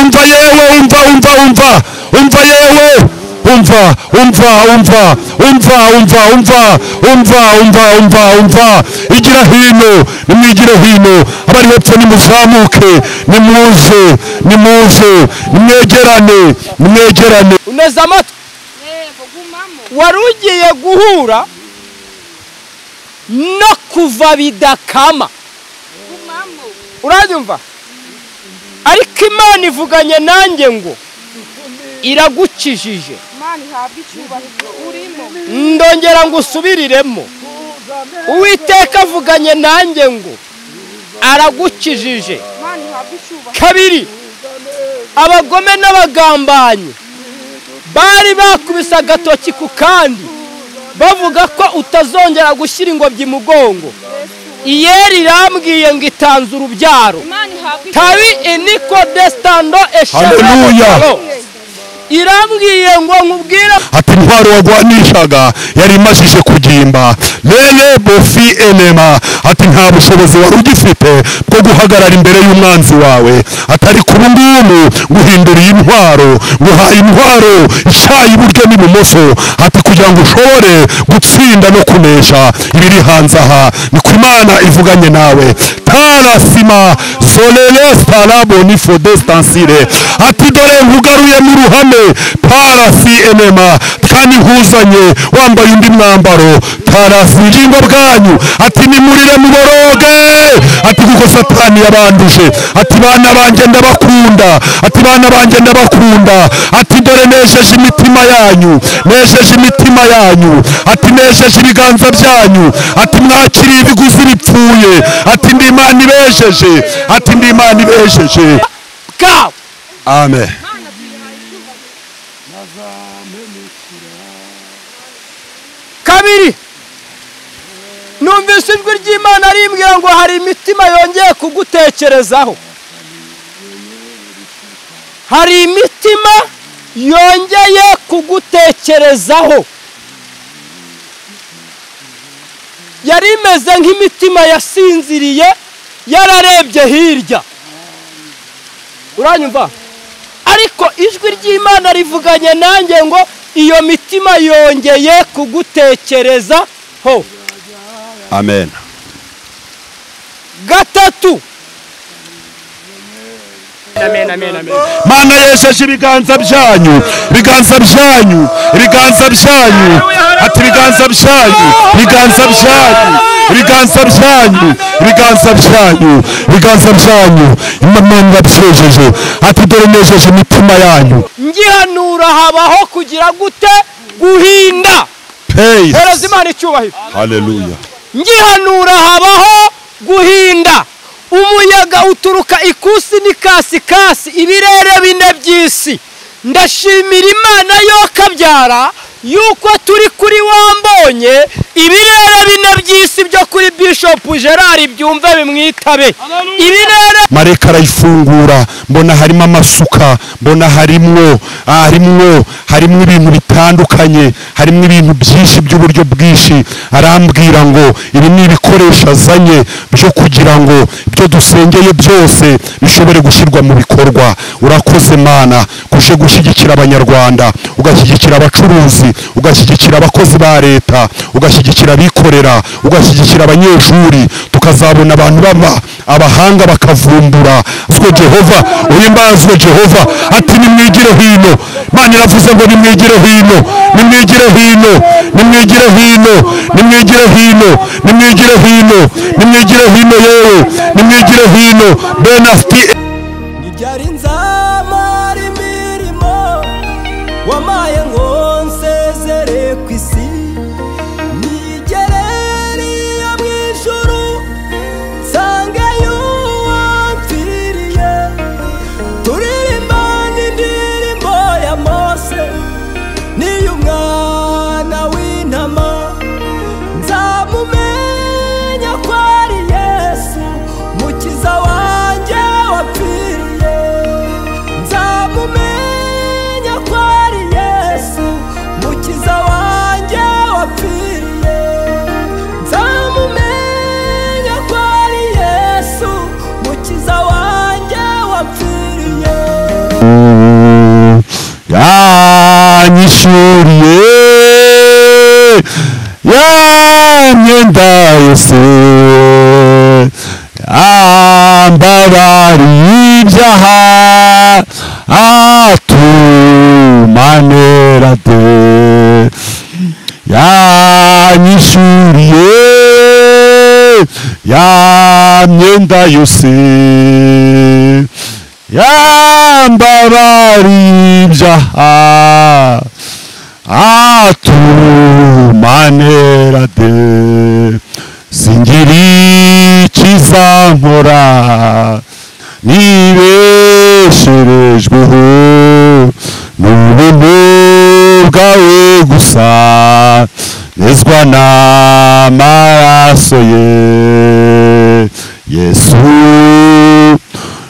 umva yewe umva umva umva umva yewe umva umva umva umva umva umva umva umva umva umva igira hino nimwigira hino abari hepfo nimuzamuke nimuze nimuze nimwegerane nimwegerane uneza amatwi wari ugiye guhura no kuva bidakama uranyumva ariko imana ivuganye nanjye ngo iragukijije Imana ihabwe icyubahiro urimo ndongera ngo usubiriremo uwiteka avuganye nanjye ngo aragukijije Imana ihabwe icyubahiro kabiri abagome n'abagambanyi bari bakubise agatoki ku kandi bavuga ko utazongera gushyira ingobyi mugongo iyeri irambwiye ngo itanze urubyaro Imana ihabwe tabi eniko desitando Haleluya. eshanu irambwiye ngo nkubwire ati intwaro wagwanishaga yari imajije kugimba rere bofi enema ati nta bushobozi wari ugifite bwo guhagarara imbere y'umwanzi wawe atari kuba ngubu nguhinduriye intwaro nguhaye intwaro ishaye iburyo n'ibumoso ati kugira ngo ushobore gutsinda no kunesha ibiri hanze aha ni ku imana ivuganye nawe tarasima zorere starabo ni fodestansire ati dore nkugaruye mu ruhame parasi enema kandi nkuzanye wambaye undi mwambaro parasi ingingo bwanyu ati nimurire muboroge ati kuko satani yabanduje ati bana banjye ndabakunda ati bana banjye ndabakunda ati dore nejeje imitima yanyu nejeje imitima yanyu ati nejeje ibiganza byanyu ati mwakiriye ibiguzi bipfuye ati ndi imana ibejeje ati ndi imana ibejeje bwawe amen kabiri numvise ijwi ry'imana rimbwira ngo hari imitima yongeye kugutekerezaho hari imitima yongeye kugutekerezaho yari imeze nk'imitima yasinziriye yararebye hirya uranyumva ariko ijwi ry'imana rivuganye nanjye ngo iyo mitima yongeye kugutekereza ho amen gatatu amen amen amen mana yejeje ibiganza byanyu ibiganza byanyu ibiganza byanyu ati ibiganza byanyu ibiganza byanyu ibiganza byanyu ibiganza byanyu ibiganza byanyu imana yabyejeje ati dore nejeje imitima yanyu ngihanura habaho kugira gute guhinda peyi hereza imana icyubahiro haleluya ngihanura habaho guhinda umuyaga uturuka ikusi n'ikasikasi ibirere bine by'isi ndashimira imana yo kabyara yuko turi kuri wambonye ibirere bine by'isi byo kuri bishopu gerard byumve bimwitabe ibirere mareka arayifungura mbona harimo amasuka mbona harimwo harimwo harimo ibintu bitandukanye harimo ibintu byinshi by'uburyo bwinshi arambwira ngo ibi ni ibikoresho azanye byo kugira ngo ibyo dusengeye byose bishobore gushyirwa mu bikorwa urakoze mana kuje gushyigikira abanyarwanda ugashyigikira abacuruzi ugashyigikira abakozi ba leta ugashyigikira abikorera ugashyigikira abanyeshuri tukazabona abantu baba abahanga bakavumbura uzwe jehova uhimbazwe jehova ati nimwigire hino imana iravuze ngo nimwigire hino nimwigire hino nimwigire hino nimwigire hino nimwigire hino nimwigire hino yewe nimwigire hino benasti ibyari nzamara imirimo wamaye ngo nsezere ku isi nigereriye mu ijuru nsange yuwapfiriye turirimba n'indirimbo ya mose niy'umwana w'intama nzamumenya ko ari yesu mukiza wanjye wapfiriye nzamumenya ko ari yesu yanyishuriye ya myenda yose yambabariye ibyaha atumanerade yanyishuriye ya myenda yose yambabariye ibyaha atumanerade singiri ikizankora nibesherejweho n'ubuntu bwawe gusa nezwa n'amaraso ye yesu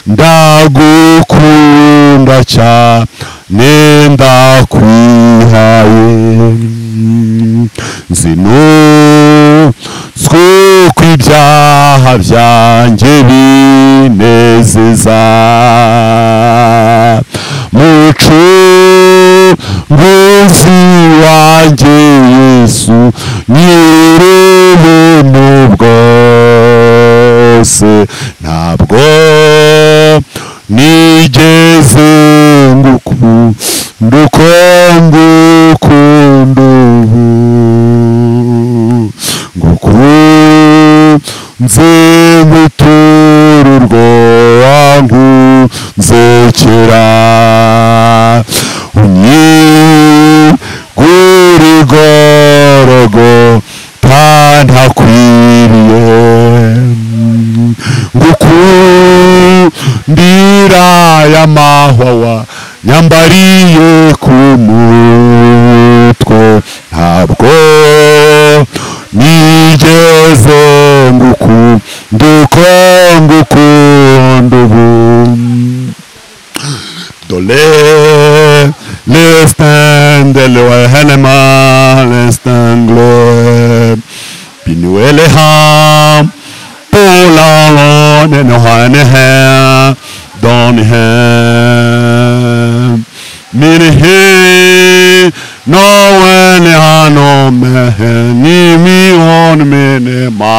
ndagukunda cyane ndakwihaye zinozwe ko ibyaha byanjye binezeza mucunguzi wanjye yesu nyir'ubuntu bwose ntabwo nigeze ngukunda uko ngukunda ubu ngukunze gutururwa wangunzekera unyigurigorogo ntantakwiriye ngukundira y'amahwa wa nyambariye ku mutwe ntabwo nigeze ngukunda uko ngukunda ubu dore lestendele wahenema lestengle binueleham Polangon och han är här, Dan är här. Min hej, någon är han om henne, min hon min ma.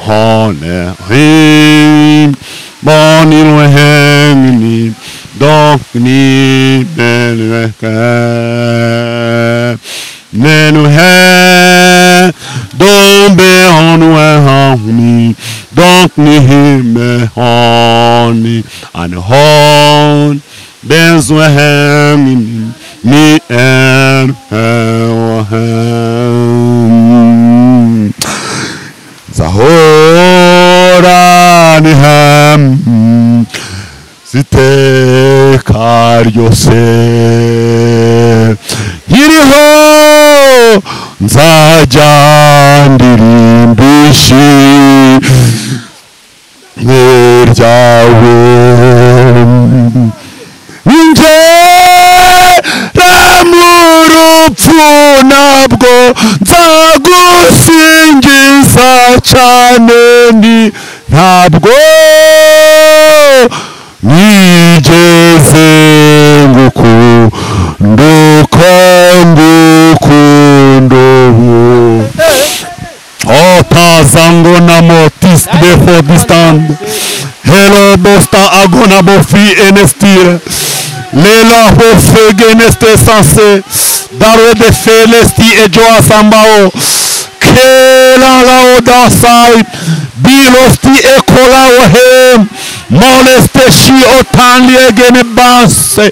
Han är hej, barnen och hängen, dock ni den veckan. Men nu här, de behåller honom, dock ni himmel honom, han hon, den som är hemma, ni är här och hem. Zahora ni hem, ziteka ryose nkiriho nzajya ndirimbishe niryawe ngera mu rupfu nabwo nzagusingiza cyane ni ntabwo nigeze ngukunda uko ngukunda ubu Otaza ngona motis befo distan Helo bosta agona bofi enestir Lela bofe geneste sanse Daro de felesti e joa sambao Kela la odasai Bilofti e kola ohem Moleste shi otan liegene banse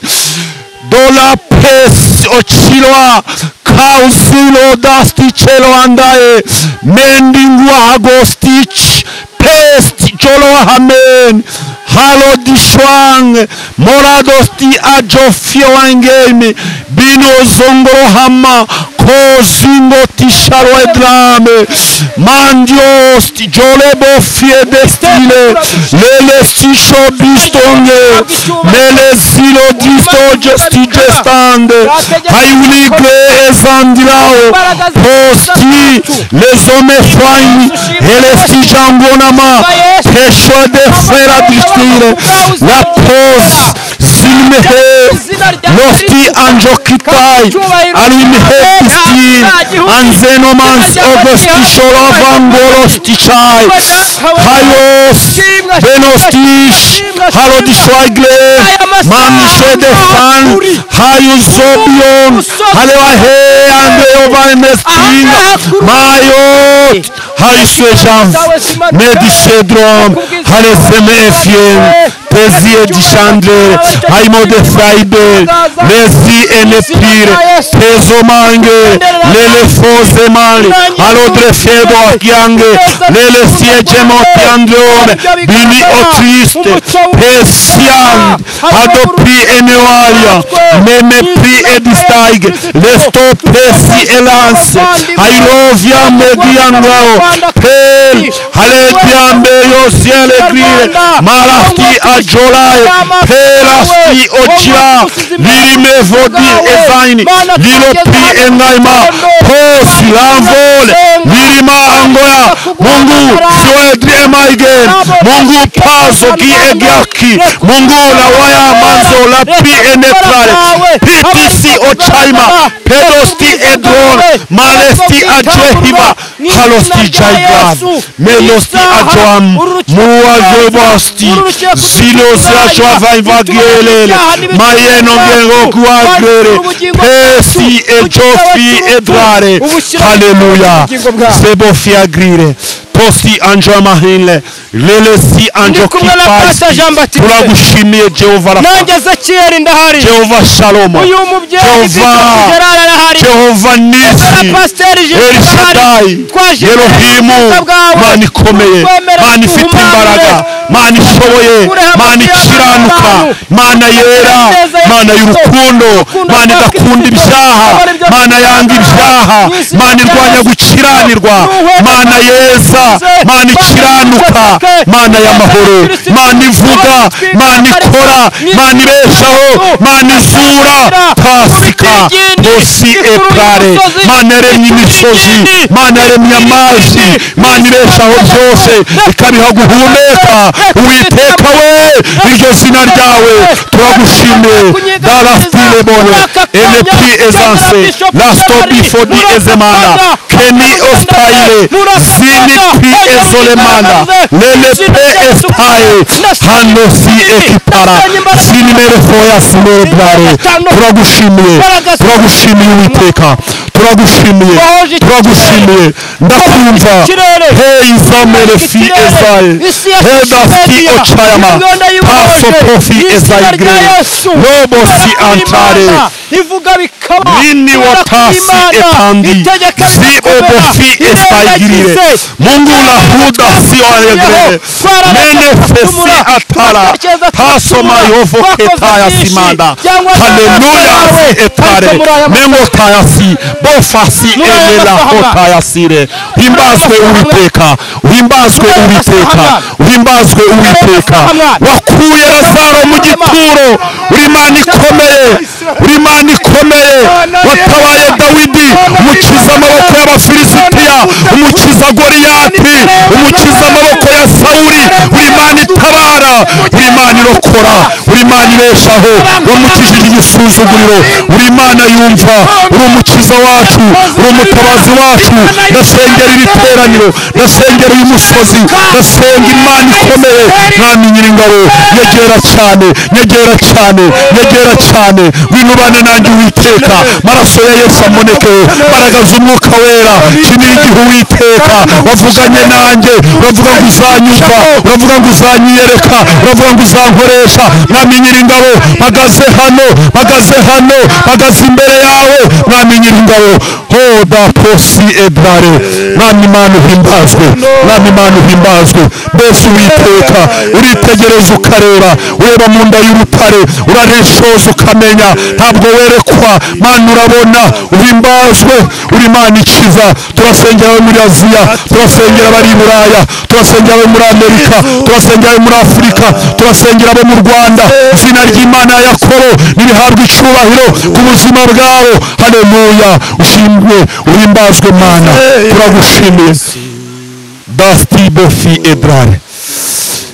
Dola pes ochiloa Kausilo dasti chelo andae Mendingua agostich Pest jolo hamen Halo dishwang Moradosti ajofio angemi Bino zongoro hama Kozingo tisharo edlame Mandiosti jole bofie destile Lele stisho bistonge Mele silo disto gesti gestande Hayulige ezandirao Posti lezome fwani Elesti jambonama Pesho de fera distile La pos Si arimhe lofti anjokitai arimhe pistin anzenomans ogosti sholovan bolostichai hayos benostish halodishwaigle mamishede fan hayuzobion halewahe andeovamestin mayot haiswejans medisedron halesemefien tezie dishandre haimode fraide lezi enepire tezo mange lelefoze mali alodre fiedo akiange lelesiejemotiandreone bili otriste pesian adopri enewalia memepri edistaige lesto pesi elance hairovia mediangao pel halegiambe yosielegrie malahti ajolae pelasti ojia lirime vodi ezaini lilopi engaima posi lamvole lirima angoya mungu siwedri emaigen mungu pazo gi egyaki mungu lawaya manzo lapi enetrale pitisi ochaima pedosti edron malesti ajehima halosti jaigan melosti ajoam muwazobasti ziloziracoavaivagielele mayenongengokuagere pesi ejofi edrare haleluya sebofiagrire tosi anjoamahinle lelesi anjokipasi turagushimiye jehova rafa nanjye ezekiyeri ndahari jehova shalomo uyu mubyeyi jehova gerara arahari jehova Ezra nisi pasiteri jimbo elishadayi twaje yerohimu ubwiza bwawe. mana ikomeye Twemera mana ifite duhumane. imbaraga mana ishoboye Ukureho mana amabya ikiranuka y'abantu. mana yera Umunezero ya mana Kristo. y'urukundo Urukundo mana rwa Kristo. idakunda ibyaha Abana ibyo mana Kristo yanga ibyaha mu isi mana yose. irwanya gukiranirwa Nuhwe mana Imana yeza yose. mana Mana ikiranuka y'ubutaka. mana y'amahoro Kristo. mana ivuga Kristo. mana ikora Kristo. mana ibeshaho Kristo. mana ivura pasika Urugendo. bosi Urugendo. ebrare Urugendo. mana yaremye imisozi Urugendo. mana yaremye amazi mana ibeshaho byose ikabiha guhumeka uwiteka we iryo zina ryawe turagushimiye daraftilemone enepi ezanse lastobifodi ezemana keni ostaile zinipi ezolemana lelepe estaye hanosi ekipara zinimerefoya simerebrare turagushimiye turagushimiye uwiteka turagushimiye turagushimiye ndakumva heizamerefi ezaye hedasti ocayama pasopofi ezayigre robosi antare ivuga bikaba nini watasi etandi ziobofi estaigirire mungu lahuda sioayegrere menefesi atara tasoma yovoketaya simanda haleluya etare memotayasi bofasi elelahotayasire himbazwe uwiteka himbazwe uwiteka himbazwe uwiteka wakuye lazaro mu gituro uri mana ikomeye uri mana ikomeye watabaye dawidi umukiza amaboko y'abafilisitiya umukiza goriyati umukiza amaboko ya sawuri uri mana itabara uri mana irokora uri mana ibeshaho wamukijije igisuzuguriro uri mana yumva uri umukiza wacu uri umutabazi wacu ndasengera iri teraniro ndasengera uyu musozi ndasenga imana ikomeye mwami nyiringabo nyegera cyane nyegera cyane nyegera cyane winubane nanjye uwiteka maraso ya yesu amoneke mbaraga z'umwuka wera kinira igihe uwiteka wavuganye nanjye uravuga ngo uzanyumva uravuga ngo uzanyiyereka uravuga ngo uzankoresha mwami nyiringabo mpagaze hano mpagaze hano mpagaze imbere yawe mwami nyiringabo ho daposi ebrare mwami mana uhimbazwe mwami mana uhimbazwe mbese uwiteka uritegereza ukareba ureba mu nda y'urutare urarishoza ukamenya ntabwo werekwa mana urabona uhimbazwe uri mana ikiza turasengera abo muri aziya turasengera abari i buraya turasengera abo muri amerika turasengera abo muri afurika turasengera abo mu rwanda izina ry'imana ya yakobo nirihabwe icyubahiro ku buzima bwabo haleluya ushimwe uhimbazwe mana turagushimiye dasti bofi ebrare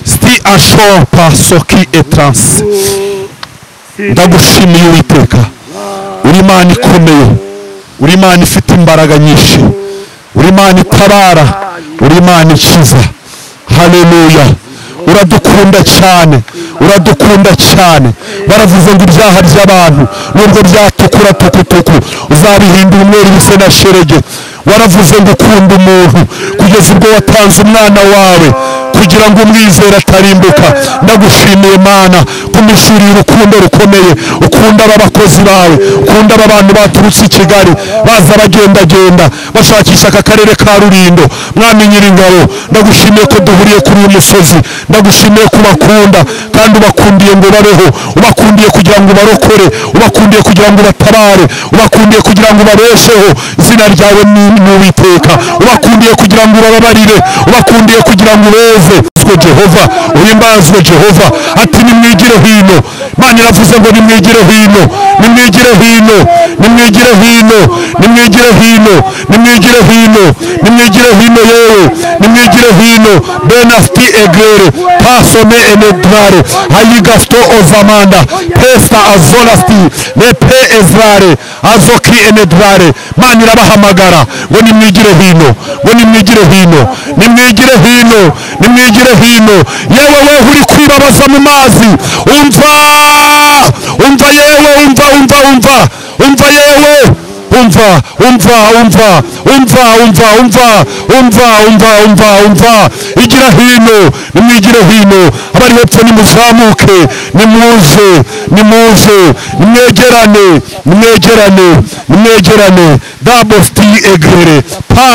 sti asho pasoki etranse ndagushimiye uwiteka uri imana ikomeye uri imana ifite imbaraga nyinshi uri imana itabara uri imana ikiza haleluya uradukunda cyane uradukunda cyane baravuze ngo ibyaha by'abantu nubwo byatukura tukutuku uzabihindura umweru bise na sherege waravuze ngo ukunda umuntu kugeza ubwo watanze umwana wawe kugira ngo umwizere atarimbuka ndagushimiye mana kumishurira urukundo rukomeye ukunda aba bakozi bawe ukunda aba bantu baturutse i kigali baza bagendagenda bashakisha aka karere ka rurindo mwami nyiringabo ndagushimiye ko duhuriye kuri uyu musozi ndagushimiye ko ubakunda kandi ubakundiye ngo babeho ubakundiye kugira ngo ubarokore ubakundiye kugira ngo ubatabare ubakundiye kugira ngo ubabesheho izina ryawe ni ni uwiteka ubakundiye kugira ngo ubababarire ubakundiye kugira ngo ubeze Uhimbazwe jehova uhimbazwe jehova ati nimwigire hino imana iravuze ngo nimwigire hino nimwigire hino nimwigire hino nimwigire hino nimwigire hino nimwigire hino yewe nimwigire hino benafiti egere pasome enedrare hayigafito ovamanda pesa azonafiti nepe ezrare azoki enedrare imana irabahamagara ngo nimwigire hino ngo nimwigire hino nimwigire hino nimwigire hino yewe we uri kwibabaza mu mazi umva umva yewe umva umva umva umva yewe umva umva umva umva umva umva umva umva umva umva igira hino nimwigire hino abari hepfo nimuzamuke nimuze nimuze nimwegerane nimwegerane nimwegerane dabofiti egrere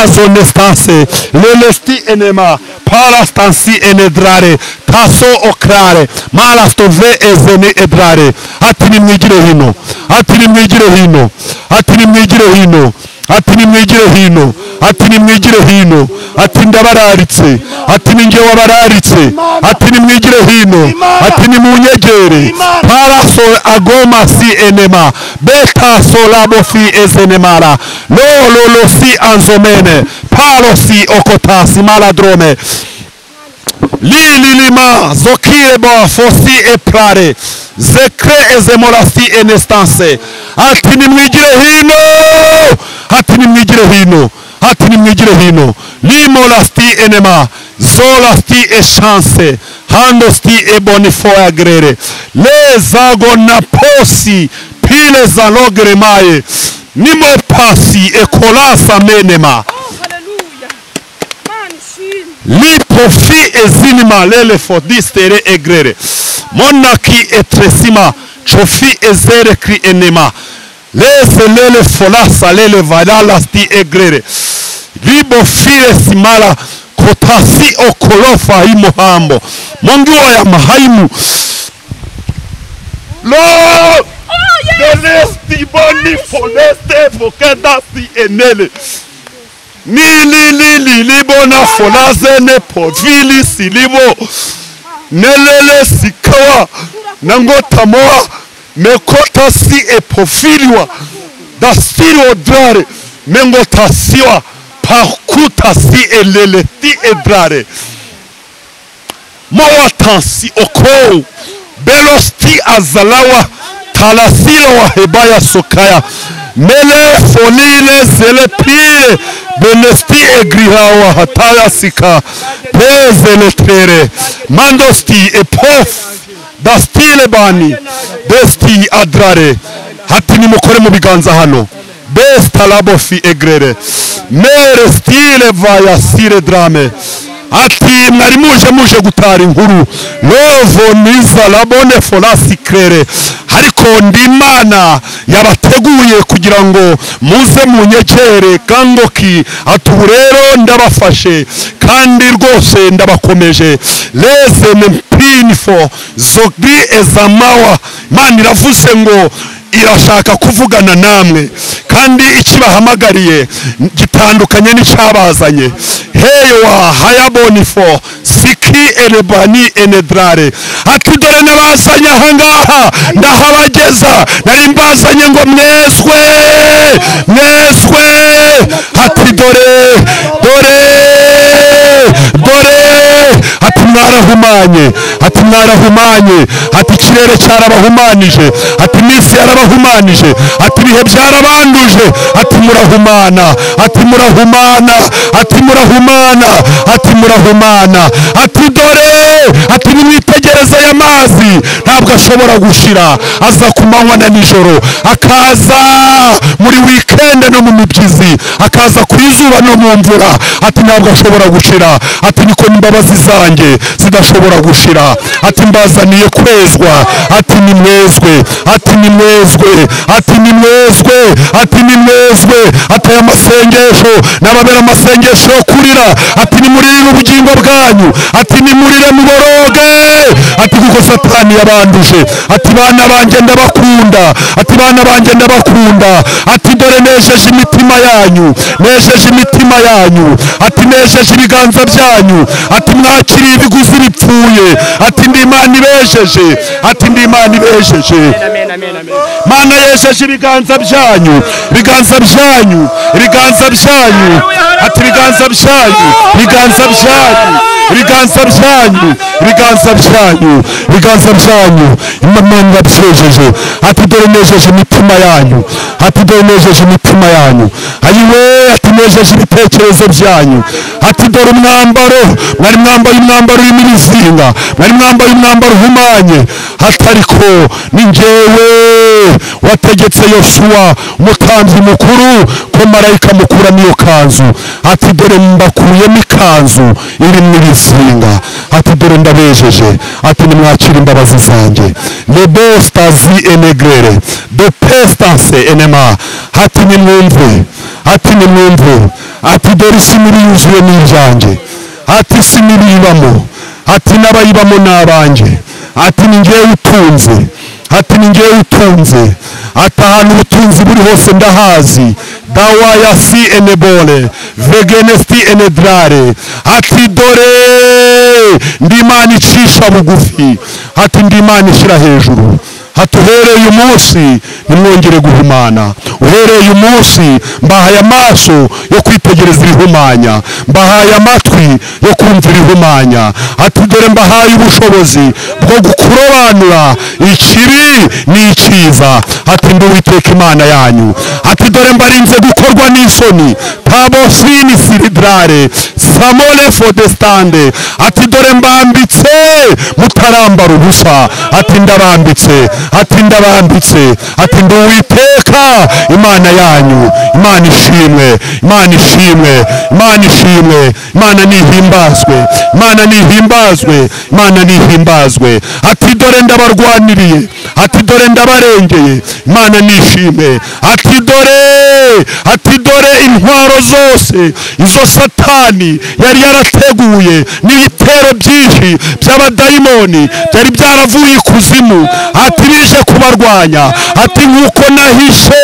pazonestanse lelesti enema parastansi enedrare taso okrare marastove ezene edrare ati nimwigire hino ati nimwigire hino ati nimwigire hino ati nimwigire hino ati nimwigire hino ati ndabararitse ati ninjye wabararitse ati nimwigire hino ati nimunyegere paraso agoma si enema beta solabo si ezenemara lololo si anzomene paro si okotasi maladrome lililima zokireba fosi eprare zekre ezemorasi enestanse ati nimwigire hino ati nimwigire hino ati nimwigire hino limorasti enema zolasti eshanse handosti ebonifoyagrere lezagonaposi pilezalogeremaye nimwe pasi ekolasa menema haleluya mana ishimwe lipofi ezinima lele fodistere egrere monaki etresima cofi ezere kri enema lese lele folasa lele valalasti egrere libofire simala kotasi okolofa imohambo mongiwa ya mahaimu lo delesti boni foleste vokedasi enele mililililibona folazene povili silibo nelele sikawa nangotamoa mekotasi epofiliwa dastiliodrare mengotasiwa pakutasi eleleti edrare mowatansi okou belosti azalawa talasilo wa hebaya sokaya mele fonile zele pile benesti egrihawa hataya sika pezele tere mandosti epof dastile bani desti adrare hati nimukore mu biganza hano bestalabofi egrere mere stile vayasire drame ati mwari muje muje gutara inkuru rovo niza labone folasi krere ariko ndi imana yabateguye kugira ngo muze munyekere kangoki ati ubu rero ndabafashe kandi rwose ndabakomeje leze mpinifo zogri ezamawa imana iravuze ngo irashaka kuvugana namwe kandi ikibahamagariye gitandukanye n'icyabazanye heyowa hayabonifo siki erebani enedrare ati dore nabazanye ahangaha ndahabageza nari mbazanye ngo mwezwe mwezwe ati dore dore dore ati mwari yarahumanye ati mwarahumanye ati ikirere cyarabahumanije ati iminsi yarabahumanije ati ibihe byarabanduje ati murahumana ati murahumana ati murahumana ati murahumana ati dore ati nimwitegereze aya mazi ntabwo ashobora gushira aza ku manywa na nijoro akaza muri wikende no mu mibyizi akaza ku izuba no mu mvura ati ntabwo ashobora gushira ati niko imbabazi zanjye zidashobora gushira ati mbazaniye kwezwa ati ni mwezwe ati ni mwezwe ati ni mwezwe ati ni mwezwe ati aya masengesho n'ababera amasengesho yo kurira ati ni muri ubugingo bwanyu ati ni murire muboroge ati kuko satani yabanduje ati bana banjye ndabakunda ati bana banjye ndabakunda ati dore nejeje imitima yanyu nejeje imitima yanyu ati nejeje ibiganza byanyu ati mwakiriye ibiguzi bipfuye ati ndi imana ibejeje ati ndi imana ibejeje amen amen amen mana yejeje ibiganza byanyu ibiganza byanyu ibiganza byanyu ati ibiganza byanyu ibiganza byanyu ibiganza byanyu ibiganza byanyu ibiganza byanyu imana byejeje ati dore nejeje imitima yanyu ati dore nejeje imitima yanyu ayiwe ati nejeje ibitekerezo byanyu ati dore umwambaro mwari mwambaye umwambaro urimo ibizinga mwari mwambaye umwambaro uhumanye hatariko ni njyewe wategetse yoshuwa umutambyi mukuru ko marayika amukuramo iyo kanzu ati dore mbakuyemo ikanzu irimo ibizinga ati dore ndabejeje ati nimwakire imbabazi zanjye lebestazi enegrere depestase enema ati nimwumve ati nimwumve ati dore isi muri yuzuye n'ibyanjye ati isi n'ibiyibamo ati n'abayibamo ni abanjye ati ni ngewe utunze ati ni ngewe utunze ati ahantu ubutunzi buri hose ndahazi dawa ya si enebole vegenesti enedrare ati dore ndi imana icisha bugufi ati ndi imana ishyira hejuru ati uhereye uyu munsi ntimwongere guhumana uhereye uyu munsi mbahaye amaso yo kwitegereza ibihumanya mbahaye amatwi yo kumva ibihumanya ati dore mbahaye ubushobozi bwo kurobanura ikibi n'ikiza ati ndi uwiteka imana yanyu ati dore mbarinze gukorwa n'isoni tabosini siridrare samone fodestande ati dore mbambitse mutarambara ubusa ati ndarambitse ati ndabambitse ati ndi uwiteka imana yanyu imana ishimwe imana ishimwe imana ishimwe imana nihimbazwe imana nihimbazwe imana nihimbazwe ati dore ndabarwaniriye ati dore ndabarengeye imana nishime ati dore ati dore intwaro zose izo satani yari yarateguye n'ibitero byinshi by'abadayimoni byari byaravuye ikuzimu ati bije kubarwanya ati nk'uko nahishe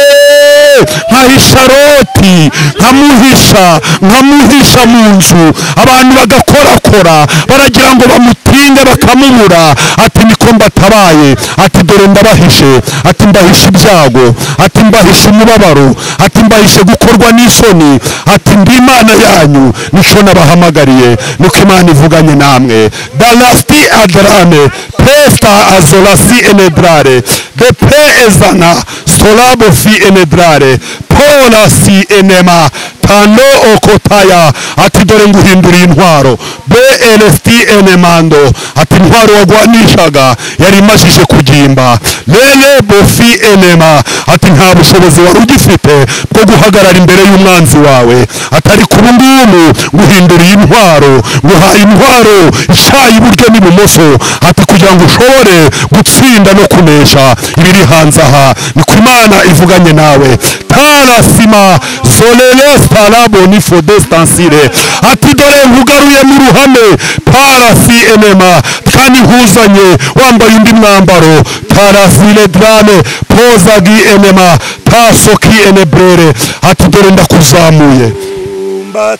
nkahisha roti nkamuhisha nkamuhisha mu nzu abantu bagakorakora baragira ngo bamutinde bakamubura ati niko mbatabaye ati dore ndabahishe ati mbahishe ibyago ati mbahishe umubabaro ati mbahishe gukorwa n'isoni ati ndi imana yanyu nico nabahamagariye nuko imana ivuganye namwe dalasti adrane pesta azolasi enedrare de pe ezana solabo fi enedrare pola si enema tano okotaya ati dore nguhinduriye intwaro blst enemando ati intwaro wagwanishaga yari imajije kugimba lele bofi enema ati nta bushobozi wari ugifite bwo guhagarara imbere y'umwanzi wawe atari ku ngubu nguhinduriye intwaro nguhaye intwaro ishaye iburyo n'ibumoso ati kugira ngo ushobore gutsinda no kunesha ibiri hanze aha ni ku imana ivuganye nawe tarasima zolelesta paraboni fo destansire ati dore nkugaruye mu ruhame parasi enema kandi nkuzanye wambaye undi mwambaro parasire drame pozagi enema tasoki enebrere ati dore ndakuzamuye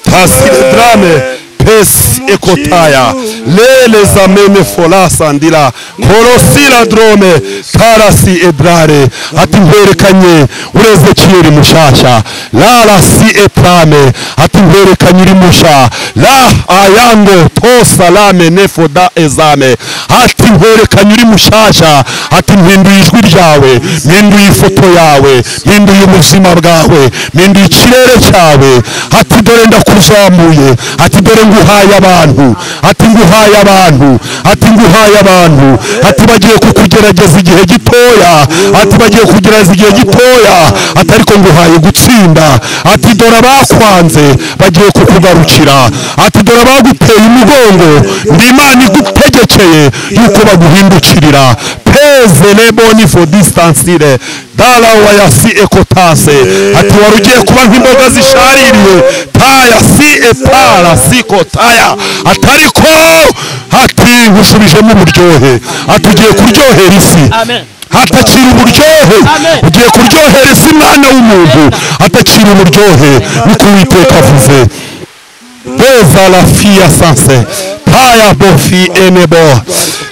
tasire drame pesi ekotaya lele zamene folasandira korosira drome tarasi edrare ati nkwerekanye ureze kiyeri mushasha la rasi eprame ati nkwereka nyirimusha la ayango tosa lame nefoda ezame ati nkwereka nyirimushasha ati mpinduye ijwi ryawe mpinduye ifoto yawe mpinduye ubuzima bwawe mpinduye ikirere cyawe ati dore ndakuzamuye ati dore nguhaye abantu ati nguhaye abantu ati nguhaye abantu ati bagiye kukugerageza igihe gitoya ati bagiye kugerageza igihe gitoya ati ariko nguhaye gutsinda ati dore abakwanze bagiye kukugarukira ati dore abaguteye umugongo ndi imana igutegekeye yuko baguhindukirira peze leboni fo disitansi dala wayasi ekotase ati wari ugiye kuba nk'imboga zishaririye taya si etara si kotaya atariko ati nk'usubijemo uburyohe ati ugiye kuryohera isi Amen. hatakira uburyohe Amen. ugiye kuryohera isi mwana w'umuntu hatakira uburyohe niko uwiteka avuze beza rafiya sanse taya bofi enebo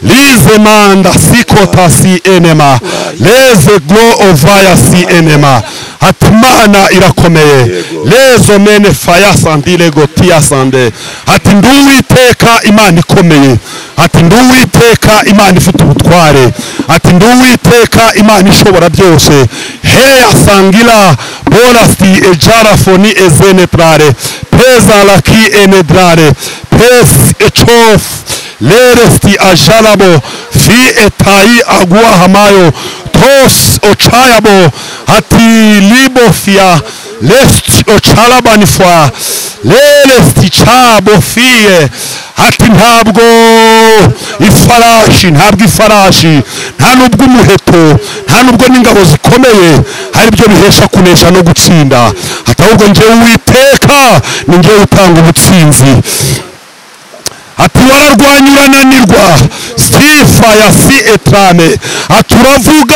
lize manda sikota si enema leze glo ovaya si enema ati imana irakomeye lezo mene faya sandire gotiya sande ati ndi uwiteka imana ikomeye ati ndi uwiteka imana ifite ubutware ati ndi uwiteka imana ishobora byose heya sangira borasti ejarafoni ezeneprare peza laki enedrare pes echof leresti ajalabo fi etayi agua hamayo tos ochayabo hati libofia lest ochalabanifwa leresti chabo fiye hati ntabwo ifarashi ntabwo ifarashi nta nubwo umuheto nta nubwo n'ingabo zikomeye hari ibyo bihesha kunesha no gutsinda hati ahubwo ngewe uwiteka ni ngewe utanga ubutsinzi ati wararwanya urananirwa sifa ya si etrame ati uravuga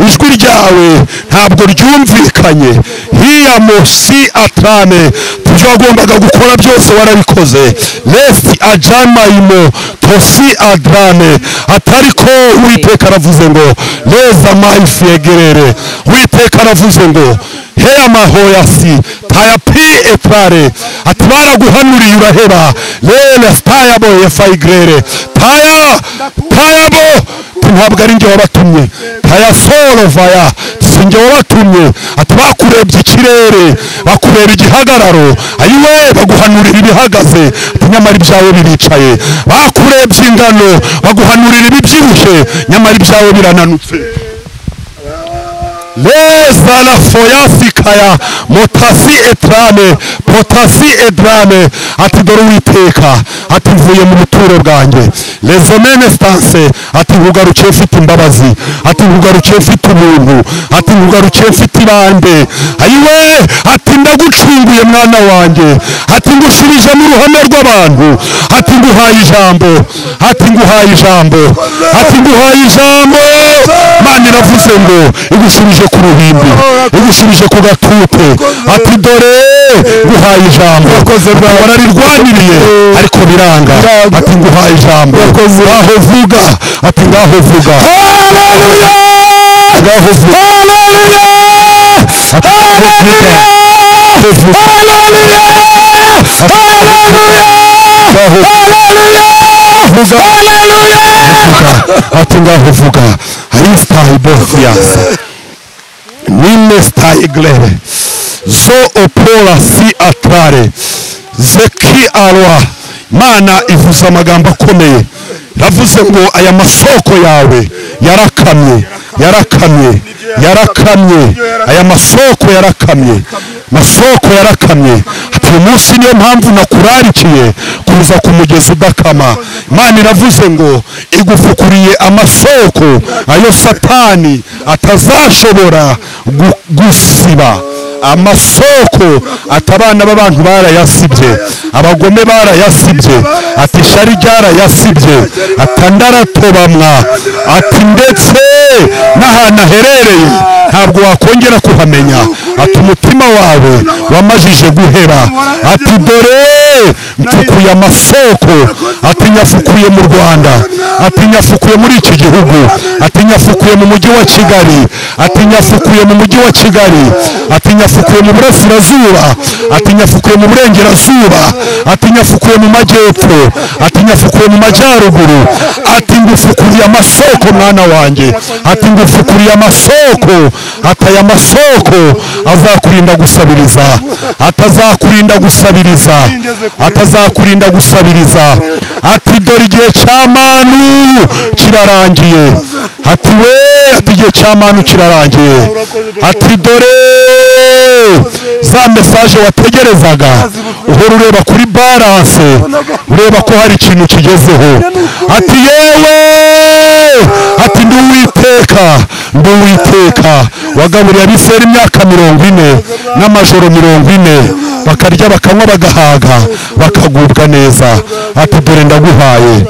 ijwi ryawe ntabwo ryumvikanye hiyamo si atrame ibyo wagombaga gukora byose warabikoze lesi ajamayimo tosi adrame atariko uwiteka aravuze ngo leza mayifi yegerere uwiteka aravuze ngo heya mahoyasi taya pi etrare ati baraguhanuriye uraheba lele tayabo yefayigrere taya tayabo ati ntabwo ari njye wabatumye taya solo vaya si njye wabatumye ati bakurebye ikirere bakureba igihagararo ayiwe baguhanurira ibihagaze ati nyamara ibyawe biricaye bakurebye ingano baguhanurira ibibyibushye nyamara ibyawe birananutse leza na foyasikaya motasi etrame potasi edrame ati dore uwiteka ati mvuye mu buturo bwanjye lezomene stanse ati nkugarukiye mfite imbabazi ati nkugarukiye mfite ubuntu ati nkugarukiye mfite ibambe ayiwe ati ndagucunguye mwana wanjye ati ngusubije mu ruhame rw'abantu ati nguhaye ijambo ati nguhaye ijambo ati nguhaye ijambo imana iravuze ngo igusubije ku ruhimbi igusubije ku gatute ati dore nguhaye ijambo wararirwaniriye ariko biranga ati nguhaye ijambo ngaho vuga ati ngaho vuga ngaho vuga ati ngaho vuga ngaho vuga ngaho vuga vuga ati ngaho vuga aristaye bofiyasi nimesta iglere zo opola si atare zeki arwa imana ivuze amagambo akomeye iravuze ngo aya masoko yawe yarakamye yarakamye yarakamye aya masoko yarakamye masoko yarakamye ati uyu munsi niyo mpamvu nakurarikiye kuza ku mugezi udakama imana iravuze ngo igufukuriye amasoko ayo satani atazashobora gu- gusiba amasoko ati abana b'abantu barayasibye abagome barayasibye ati ishari ryarayasibye ati andaratobamwa ati ndetse n'ahantu aherereye ntabwo wakongera kuhamenya ati umutima wawe wamajije guhera ati dore mfukuye amasoko ati nyafukuye mu rwanda ati nyafukuye muri iki gihugu ati nyafukuye mu mujyi wa kigali ati nyafukuye mu mujyi wa kigali ati nyafukuye mu burasirazuba ati nyafukuye mu burengerazuba ati nyafukuye mu majyepfo ati nyafukuye mu majyaruguru ati ngufukuriye amasoko mwana wanjye ati ngufukuriye amasoko ati aya masoko azakurinda gusabiriza atazakurinda gusabiriza atazakurinda gusabiriza ati dore igihe cya manu kirarangiye ati we ati igihe cya manu kirarangiye ati dore za mesaje wategerezaga uhora ureba kuri baranse ureba ko hari ikintu kigezeho ati yewe ati ndi uwiteka ndi uwiteka wagaburiye abiseri imyaka mirongo ine n'amajoro mirongo ine bakarya bakanywa bagahaga bakagubwa neza ati dore ndaguhaye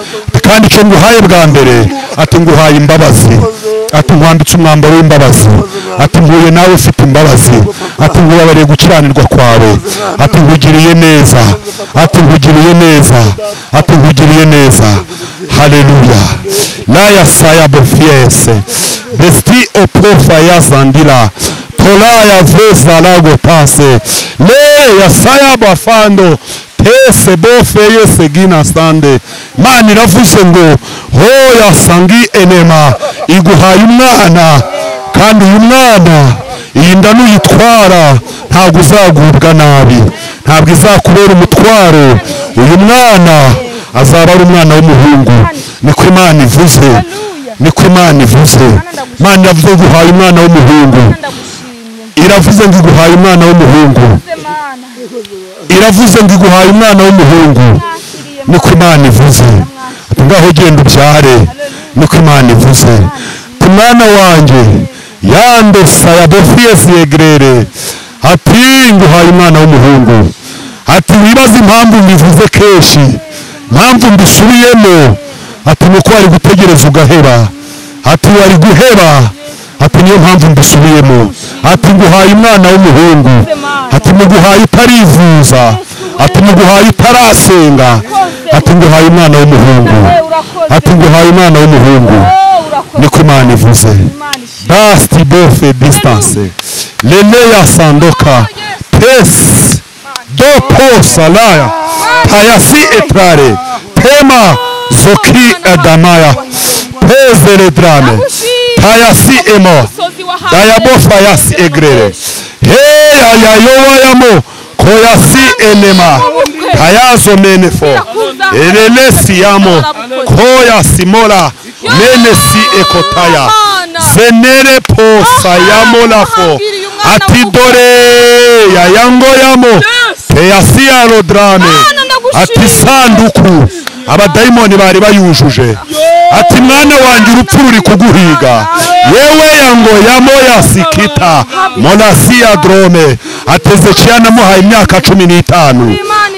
kandi icyo nguhaye bwa mbere ati nguhaye imbabazi ati nkwambitse umwambaro w'imbabazi ati nkuye nawe ufite imbabazi ati nkubabareye gukiranirwa kwawe ati nkugiriye neza ati nkugiriye neza ati nkugiriye neza haleluya laya saya bofiese besti opofaya zandila tolaya zezalago pase leya saya bafando tese bofeye segina sande mana iravuze ngo hoya sangi enema iguhaye umwana kandi uyu mwana iyi nda nuyitwara ntabwo uzagubwa nabi ntabwo izakubera umutwaro uyu mwana azaba ari umwana w'umuhungu niko imana ivuze niko imana ivuze imana iravuze ngo uhaye umwana w'umuhungu iravuze ngo iguhaye umwana w'umuhungu Mana iravuze ngo iguhaye umwana w'umuhungu niko imana ivuze ati ngaho genda ubyare niko imana ivuze ati mwana wanjye yandosa yadofiye siyegerere ati nguhaye umwana w'umuhungu ati wibaze impamvu mbivuze kenshi impamvu mbisubiyemo ati nuko wari gutegereza ugaheba ati wari guheba ati niyo mpamvu mbisubiyemo ati nguhaye umwana w'umuhungu ati muguhaye utarivuza ati muguhaye utarasenga ati nguhaye umwana w'umuhungu ati nguhaye umwana w'umuhungu niko imana ivuze Imana ishimwe basti bofe distance leleya sandoka pes dopo salaya payasi etrare tema zoki edamaya pezere drame payasi emo umusozi wahawe dayabofa yasi egrere heya yayowayamo koyasi elema payazo menefo elelesi yamo koyasi mola menesi ekotaya zenere posayamolafo ati dore yayangoyamo peyasi yarodrame ati sanduku abadayimoni bari bayujuje ati mwana wanjye urupfu ruri kuguhiga yewe yangoyamo yasikita monasi ya drome atezekiya namuhaye imyaka cumi n'itanu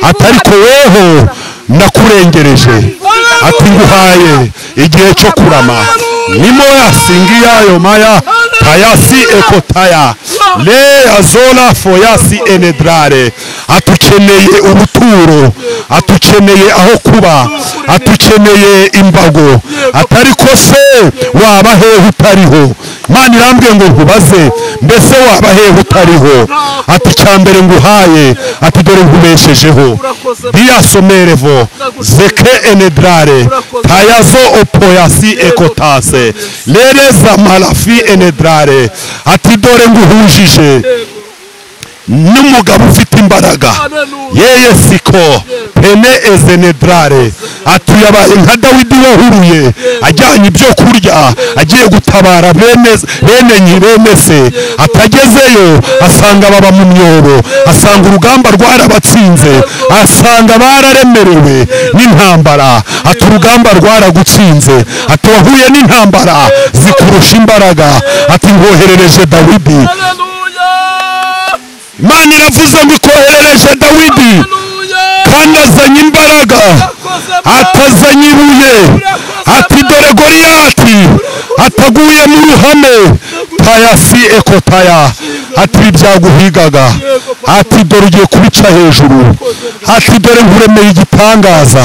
ati ariko weho ndakurengereje ati nguhaye igihe cyo kurama nimo yasingiyayo maya tayasi ekotaya le azola foyasi enedrare atukeneye ubuturo atukeneye aho kuba atukeneye imbago atari ko se waba hehe utariho imana irambwiye ngo nkubaze mbese waba hehe utariho ati cya mbere nguhaye ati dore nkubeshejeho diyasomerevo zeke enedrare tayazo opoyasi ekotase lereza marafi enedrare ati dore nguhujije n'umugabo ufite imbaraga yeye siko pene ezenedrare ati yabaye nka dawidi wahuruye ajyanye ibyo kurya agiye gutabara bene bene nyi- bene se atagezeyo asanga baba mu myobo asanga urugamba rwarabatsinze asanga bararemerewe n'intambara ati urugamba rwaragutsinze ati wahuye n'intambara zikurusha imbaraga ati nkoherereje dawidi imana iravuze ngo ikoherereje dawidi kandi azanye imbaraga atazanye ibuye ati dore goriyati ataguye mu ruhame payasi ekotaya ati byaguhigaga ati dore ugiye kubica hejuru ati dore nkuremeye igitangaza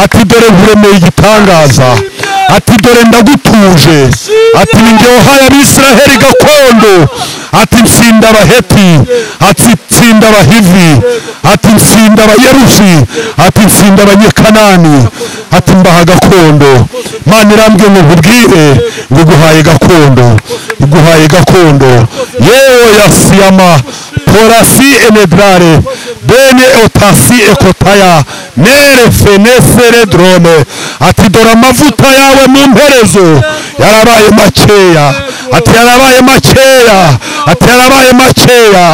ati dore nkuremeye igitangaza ati dore ndagutuje ati ndyoha y'abisiraheli gakondo ati ntsinda abaheti ati ntsinda abahivi ati ntsinda abayeruzi ati ntsinda abanyekanani ati mbaha gakondo mana irambwiye ngo nkubwire ngo iguhaye gakondo iguhaye gakondo yewe yasiyama porasi enedrare bene otasi ekotaya mere fenesere drome ati dore amavuta yawe mu mperezo yarabaye makeya ati yarabaye makeya ati yarabaye makeya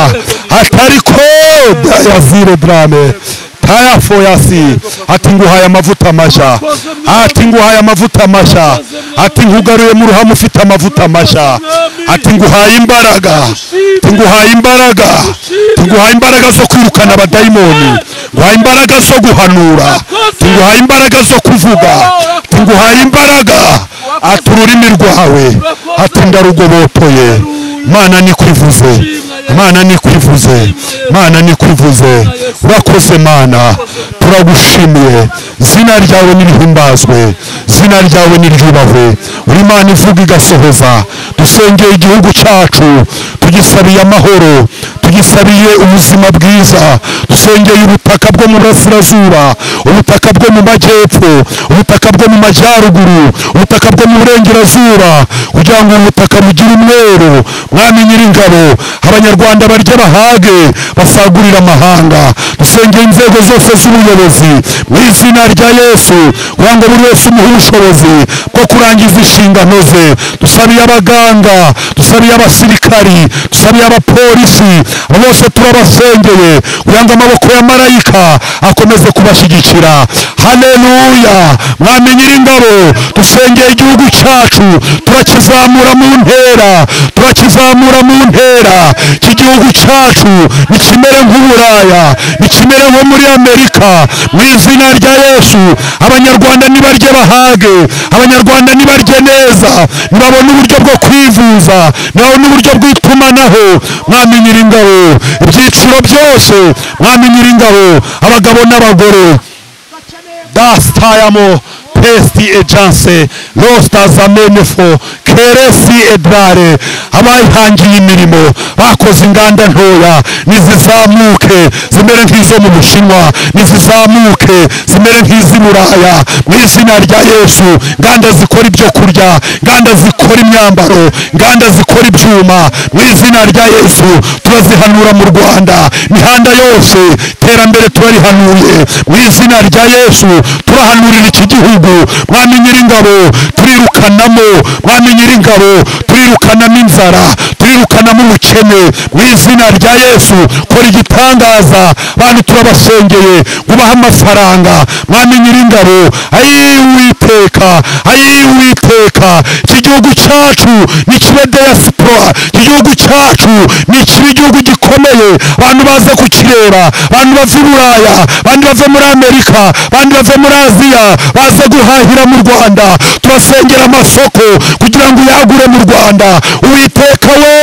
atari koda ya ziro drame taya foyasi ati nguhaye amavuta mashya ati nguhaye amavuta mashya ati nkugaruye mu ruhame ufite amavuta mashya ati nguhaye imbaraga tunguhaye imbaraga tunguhaye imbaraga zo kwirukana abadayimoni nguhaye imbaraga zo guhanura tunguhaye imbaraga zo kuvuga tunguhaye imbaraga ati ururimi rwawe ati ndarugobotoye mana nikwivuze mana nikwivuze mana nikwivuze urakoze mana turagushimiye zina ryawe nirihimbazwe zina ryawe niryubahwe uri imana ivuga igasohoza dusengeye igihugu cyacu tugisabiye amahoro tugisabiye ubuzima bwiza dusengeye ubutaka bwo mu burasirazuba ubutaka bwo mu majyepfo ubutaka bwo mu majyaruguru ubutaka bwo mu burengerazuba kugira ngo ubu butaka bugire umweru mwami nyiringabo abanyarwanda barye bahage basagurire amahanga dusengeye inzego zose z'ubuyobozi mu izina rya yesu kugira ngo buri wese umuhe ubushobozi bwo kurangiza inshingano ze dusabiye abaganga dusabiye abasirikari dusabiye abapolisi abo bose turabasengeye kugira ngo amaboko ya marayika akomeze kubashyigikira haleluya mwami nyiringabo dusengeye igihugu cyacu turakizamura mu ntera turakizamura mu ntera iki gihugu cyacu nikimere nk'uburaya nikimere nko muri amerika mu izina rya yesu abanyarwanda nibarye bahage abanyarwanda nibarye neza nibabone uburyo bwo kwivuza nibabone uburyo bw'itumanaho mwami nyiringabo ibyiciro byose mwami nyiringabo abagabo n'abagore dastayamo pesti ejanse rosta zamenefo keresi edrare abayihangiye imirimo bakoze inganda ntoya nizizamuke zimere nk'izo mu bushinwa nizizamuke zimere nk'iz'i buraya mu izina rya yesu inganda zikora ibyo kurya inganda zikora imyambaro inganda zikora ibyuma mu izina rya yesu turazihanura mu rwanda imihanda yose iterambere turarihanuye mu izina rya yesu turahanurira iki gihugu mwami nyiringabo turirukanamo mwami nyiringabo turirukanamo inzara turirukanamo ubukene mu izina rya yesu kora igitangaza bantu turabasengeye kubaha amafaranga mwami nyiringabo ayiwiteka ayiwiteka iki gihugu cyacu ni kibe diaspora iki gihugu cyacu ni kiba igihugu gikomeye abantu baza kukireba abantu bava i buraya abantu bava muri amerika abantu bava muri aziya baza guhahira mu rwanda turasengera amasoko kugira ngo uyagure mu rwanda uwiteka we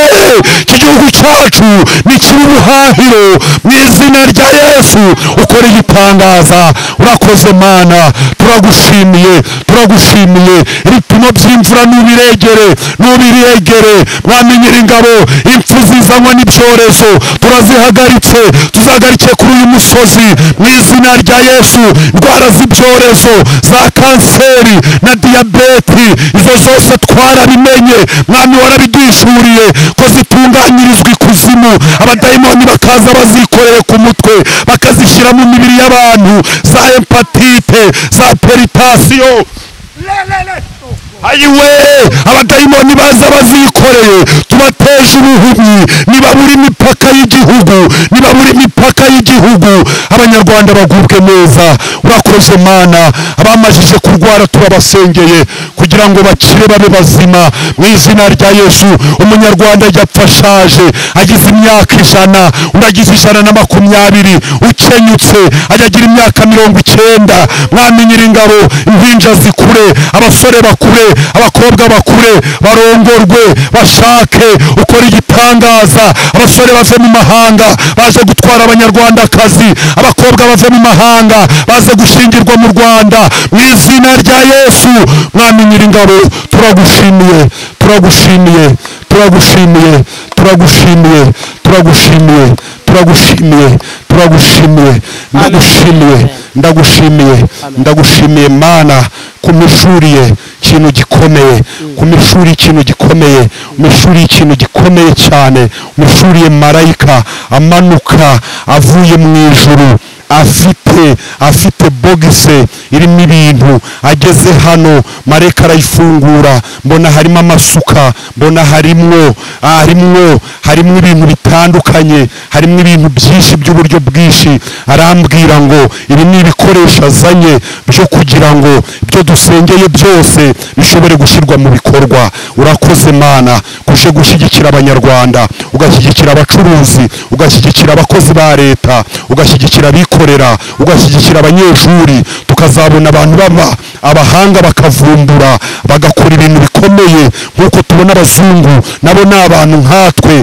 iki gihugu cyacu ni kiba ubuhahiro mu izina rya yesu ukora igitangaza urakoze mana turagushimiye turagushimiye ibipimo by'imvura nubiregere nubiregere mwami nyiringabo impfu zizanwa n'ibyorezo turazihagaritse tuzahagarike kuri uyu musozi mu izina rya yesu indwara z'ibyorezo za kanseri na diyabeti izo zose twarabimenye mwami warabidwishuriye ko zitunganyirizwa ikuzimu abadayimoni bakaza bazikoreye ku mutwe bakazishyira mu mibiri y'abantu za empatite za peritasiyo ayiwe abadayimoni baza bazikoreye tubateje ubuhumyi nibabura imipaka y'igihugu nibabura imipaka y'igihugu abanyarwanda bagubwe neza urakoze wakoze mana abamajije kurwara turabasengeye kugira ngo bakire babe bazima mu izina rya yesu umunyarwanda yapfa ashaje agize imyaka ijana undi agize ijana na makumyabiri ukenyutse ajya agira imyaka mirongo icyenda mwami nyiringabo impinja zikure abasore bakure abakobwa bakure barongorwe bashake ukora igitangaza abasore bave mu mahanga baje gutwara abanyarwandakazi abakobwa bave mu mahanga baze gushingirwa mu rwanda mu izina rya yesu mwami nyiringabo turagushimiye turagushimiye turagushimiye turagushimiye turagushimiye turagushimiye turagushimiye ndagushimiye ndagushimiye ndagushimiye mana kumishuriye ikintu gikomeye kumishuri ikintu gikomeye umishuri ikintu gikomeye cyane umishuriye marayika amanuka avuye mu ijuru afite afite bogise irimo ibintu ageze hano mareka arayifungura mbona harimo amasuka mbona harimwo ah, harimwo harimo ibintu bitandukanye harimo ibintu byinshi by'uburyo bwinshi arambwira ngo ibi ni ibikoresho azanye byo kugira ngo ibyo dusengeye byose bishobore gushyirwa mu bikorwa urakoze mana kuje gushyigikira abanyarwanda ugashyigikira abacuruzi ugashyigikira abakozi ba leta ugashyigikira abikorera abikorera ugashyigikira abanyeshuri tukazabona abantu baba abahanga bakavumbura bagakora ibintu bikomeye nk'uko tubona abazungu nabo ni abantu nkatwe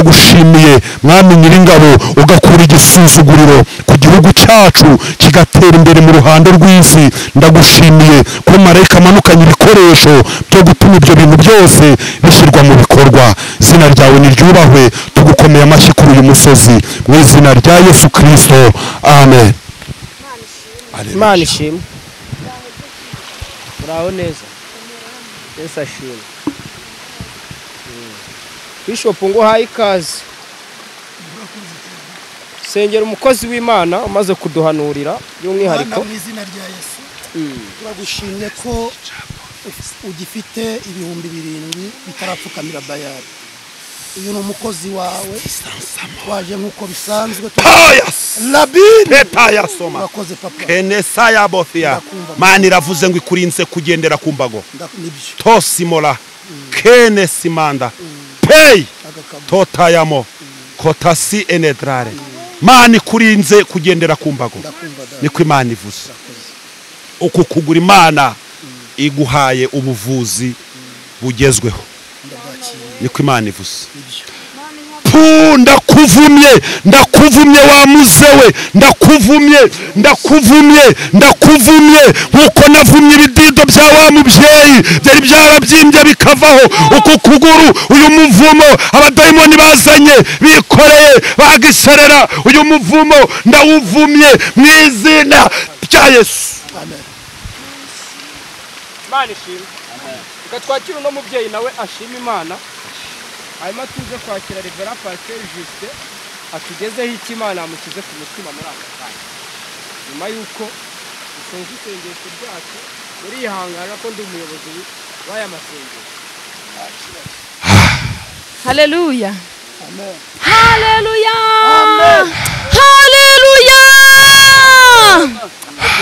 turagushimiye mwami nyiringabo ugakura igisuzuguriro ku gihugu cyacu kigatera imbere mu ruhando rw'isi ndagushimiye ko marayika amanukanye ibikoresho byo gutuma ibyo bintu byose bishyirwa mu bikorwa izina ryawe niryubahwe tugukomeye amashyi kuri uyu musozi mu izina rya yesu kirisito amen imana ishimwe muraho neza yesu ashimwe Mm. bishopu ngo uhaye ikaze sengera umukozi w'imana umaze kuduhanurira Mwana by'umwihariko mu izina rya yesu turagushimye ko uf- ugifite ibihumbi birindwi bitarapfukamira bayari uyu ni umukozi wawe waje nk'uko bisanzwe payas labini leta yasoma urakoze papa kenesa yabofiya Ndakumva. mani iravuze ngo ikurinze kugendera ku mbago Nda- nibyo tosimora kenesimanda peyi agakabo totayamo kotasi enedrare mani ikurinze kugendera ku mbago ndakumva da niko imana ivuze uku kugura imana iguhaye ubuvuzi bugezweho niko imana ivuze pu ndakuvumye ndakuvumye wa muzewe ndakuvumye ndakuvumye ndakuvumye nk'uko navumye ibidido bya wa mubyeyi byari byarabyimbye bikavaho uku kuguru uyu muvumo abadayimoni bazanye bikoreye bagiserera uyu muvumo ndawuvumye mu izina rya yesu imana ishimwe reka twakire uno mubyeyi nawe ashima imana hanyuma tuze kwakira revera pasiteri jisite atugezeho icyo imana yamukize ku mutima muri aka kanya nyuma y'uko dusoje isengesho ryacu murihangana ko ndi umuyobozi w'aya masengesho Haleluya. Haleluya. Haleluya.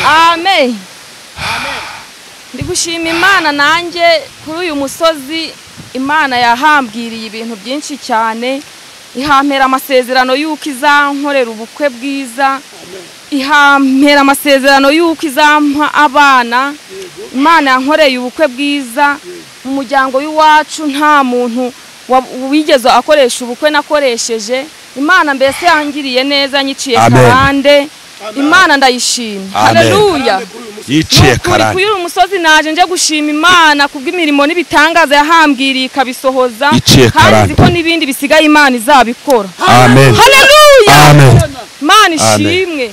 Amen. Ndigushima Imana nanjye kuri uyu musozi Imana yahambwiriye ibintu byinshi cyane ihampera amasezerano y'uko izankorera ubukwe bwiza ihampera amasezerano y'uko izampa abana imana yankoreye ubukwe bwiza mu muryango w'iwacu nta muntu wa- wigeze akoresha ubukwe nakoresheje imana mbese yangiriye neza nyiciye Amen. karande imana ndayishimye Amen. haleluya yiciye Nukuri karande kuri uyu musozi naje nje gushima imana kubw'imirimo n'ibitangaza yahamwiriye ikabisohoza Iciye kandi karande. nzi ko n'ibindi bisigaye imana izabikora amen haleluya amen imana Amen. ishimwe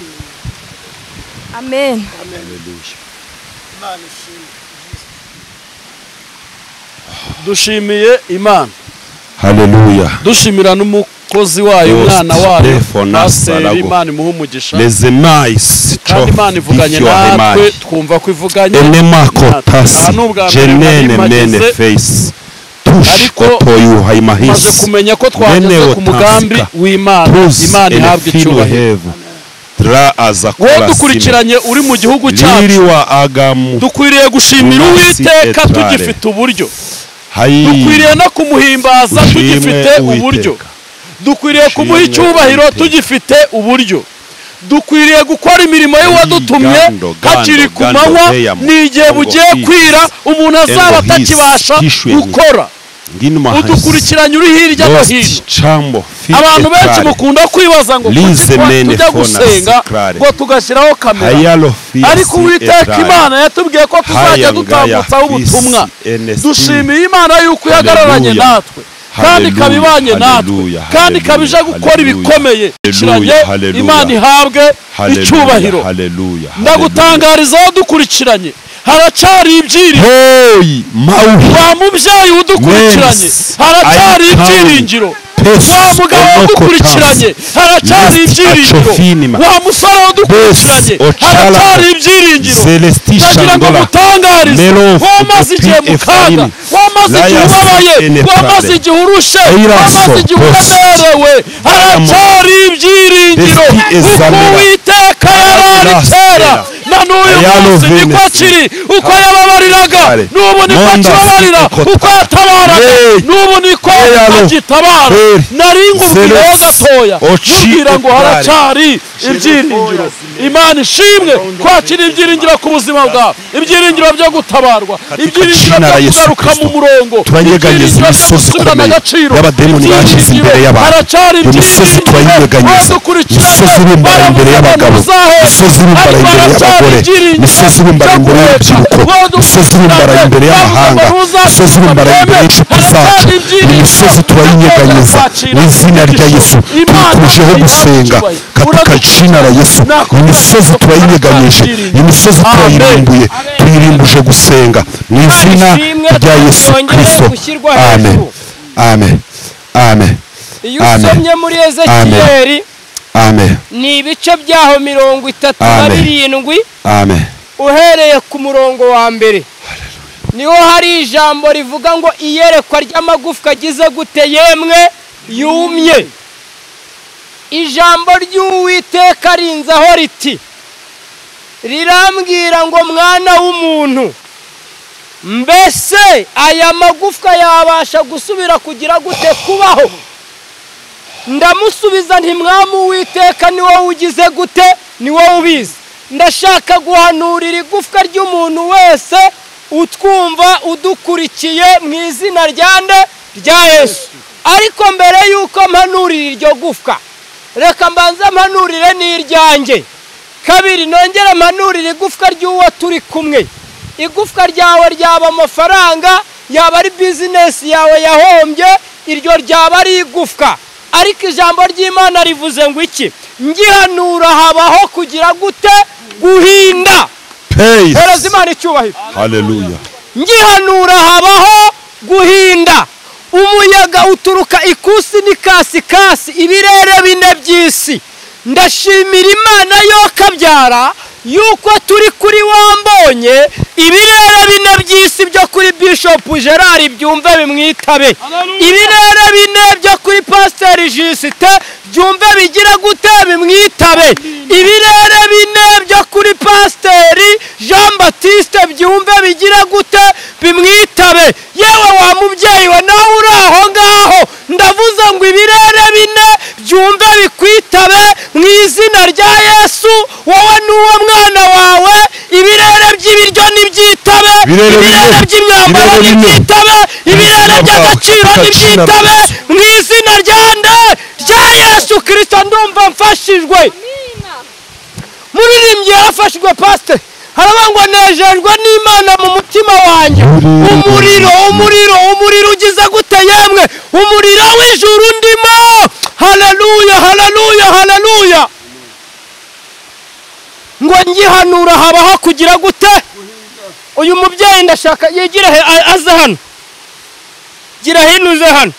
amen imana ishimwe dushimiye imana haleluya dushimira n'umukozi wayo Yose, umwana wayo Stefano paseri Sarago. imana imuha umugisha leze mayisi kandi imana ivuganye natwe twumva ko ivuganye enema Aha kotasi ni ubwa mbere jenene nari mpagize, mene feyisi tushi ariko kotoyuha tumaze imahisi kumenya ko twageze ku mugambi w'imana imana ihabwa icyubahiro ra aza wowe kurasima dukurikiranye uri mu gihugu cyacu liriwa agamu dukwiriye gushimira Munasi uwiteka etrare. tugifite uburyo hayi dukwiriye no kumuhimbaza Dushime tugifite Uwiteka. uburyo dukwiriye kumuha Dushime icyubahiro Uwiteka. tugifite uburyo dukwiriye gukora imirimo y'uwadutumye Gando, gando, hakiri ku gando, manywa veya mu n'igihe ngo bugiye hisi, kwira umuntu azaba hisi, atakibasha hishwe. gukora ngino mahasi udukurikiranye uri hirya no lost hino chambo fi abantu benshi etrare mukunda kwibaza ngo Lize kuki twa- mene tujya fona gusenga sikrare. ngo tugashyiraho kamera hayalo fi ariko uwiteka imana yatubwiye ko tuzajya Haya ngaya dutambutsaho ubutumwa Kristo, NSD. dushimiye imana yuko ihagararanye Haleluya. natwe kandi ikaba Haleluya, ibanye natwe haleluya, kandi ikaba ije haleluya, gukora haleluya. ibikomeye kiranye haleluya. imana ihabwe icyubahiro haleluya ndagutangariza aho dukurikiranye haracyari ibyiringiro hey mawuhi wa mubyeyi udukurikiranye Yes. haracyari I am ibyiringiro Pes wa mugabo onoko udukurikiranye haracyari Lest ibyiringiro achofinima. wa musore udukurikiranye Bes ochala. haracyari ibyiringiro Zelesti ndagira ngo Shandola. mutangarize Melo Fupi wamaze igihe mu kaga Efraim. wamaze igihe Layas ubabaye Enefale. wamaze igihe urushe Eiraso wamaze igihe Post. uremerewe haracyari ibyiringiro Desti kuko Ezamera. uwiteka yarari Layas kera Era. na n'uyu Ayalo munsi niko Venesi. kiri uko yababariraga Kare. n'ubu niko Monda akibabarira Sikota. uko yatabaraga Hey. n'ubu niko Eyalo. agitabara Hey. nari ngubwireho Zeres. gatoya Ochi nkubwira ngo Etrare. haracyari ibyiringiro imana ishimwe kwakira ibyiringiro ku buzima bwawe ibyiringiro byo gutabarwa ibyiringiro jina la byo Yesu kugaruka mu Kristo, murongo turanyeganyeza ibyiringiro byo imisozi gusubirana ikomeye agaciro y'abademoni bashyize ibyiringiro, imbere y'abantu. haracyari Iyo misozi ibyiringiro, turayiyeganyeza. badukurikirana, Imisozi ibumbana baravuze imbere y'abagabo. bamuzahera, Imisozi ibumbana ariko imbere haracyari y'abagore. ibyiringiro Imisozi ibumbana byo imbere kureka, y'urubyiruko. badukurikirana, Imisozi ibumbana imbere y'amahanga. bavuze Imisozi ibumbana imbere y'inshuti haracyari zacu. ibyiringiro, Iyo misozi turayiyeganyeza. tuzacira Mu izina rya Yesu Imana twikujeho ihabwe gusenga icyubahiro. katika Uradukunda. jina la Yesu Nako imisozi Kristo turayinyeganyije turayirinda. imisozi Amen. turayirimbuye tuyirimbuje gusenga mu izina ishimwe rya Yesu ryongeye Kristo gushyirwa amen hejuru. amen amen iyo Amen. usomye muri ezekiyeli amen ni ibice byaho mirongo itatu na Amen. birindwi amen uhereye ku murongo wa mbere niho hari ijambo rivuga ngo iyerekwa ry'amagufwa agize gute yemwe yumye ijambo ry'uwiteka rinzaho riti rirambwira ngo mwana w'umuntu mbese aya magufwa yabasha gusubira kugira gute kubaho ndamusubiza ntimwamu uwiteka ni wowe ugize gute ni wowe ubizi ndashaka guhanurira igufwa ry'umuntu wese utwumva udukurikiye mu izina rya nde rya yesu ariko mbere y'uko mpanurira iryo gufwa reka mbanze mpanurire n'iryanjye kabiri nongere mpanurire igufwa ry'uwo turi kumwe igufwa ryawe ryaba amafaranga yaba ari bizinesi yawe yahombye iryo ryaba ari igufwa ariko ijambo ry'imana rivuze ngo iki ngihanura habaho kugira gute guhinda hereza imana icyubahiro haleluya ngihanura habaho guhinda umuyaga uturuka ikusi n'ikasikasi ibirere bine by'isi ndashimira imana yo kabyara yuko turi kuri wambonye ibirere bine by'isi byo kuri bishop gerard byumve bimwitabe ibirere bine byo kuri pasiteri jisite byumve bigira gute bimwitabe ibirere bine byo kuri pasiteri jean batiste byumve bigira gute bimwitabe yewe wa mubyeyi we nawe uri aho ngaho ndavuze ngo ibirere bine byumve bikwitabe mu izina rya yesu wowe n'uwo mwana wawe ibirere by'ibiryo nibyitabe Ibirere bine. ibirere by'imyambaro Ibirere bine. nibyitabe ibirere Ibirere by'agaciro byawe. nibyitabe mu izina rya nde rya yesu kirisito ndumva mfashijwe muririmbyi yarafashijwe pasite haravuga ngo nejejwe n'imana mu mutima wanjye umuriro umuriro umuriro ugize gute yemwe umuriro w'ijuru ndimo haleluya haleluya haleluya ngo ngihanura habaho kugira gute uyu mubyeyi ndashaka yegire he- a- aze hano gira hino uze hano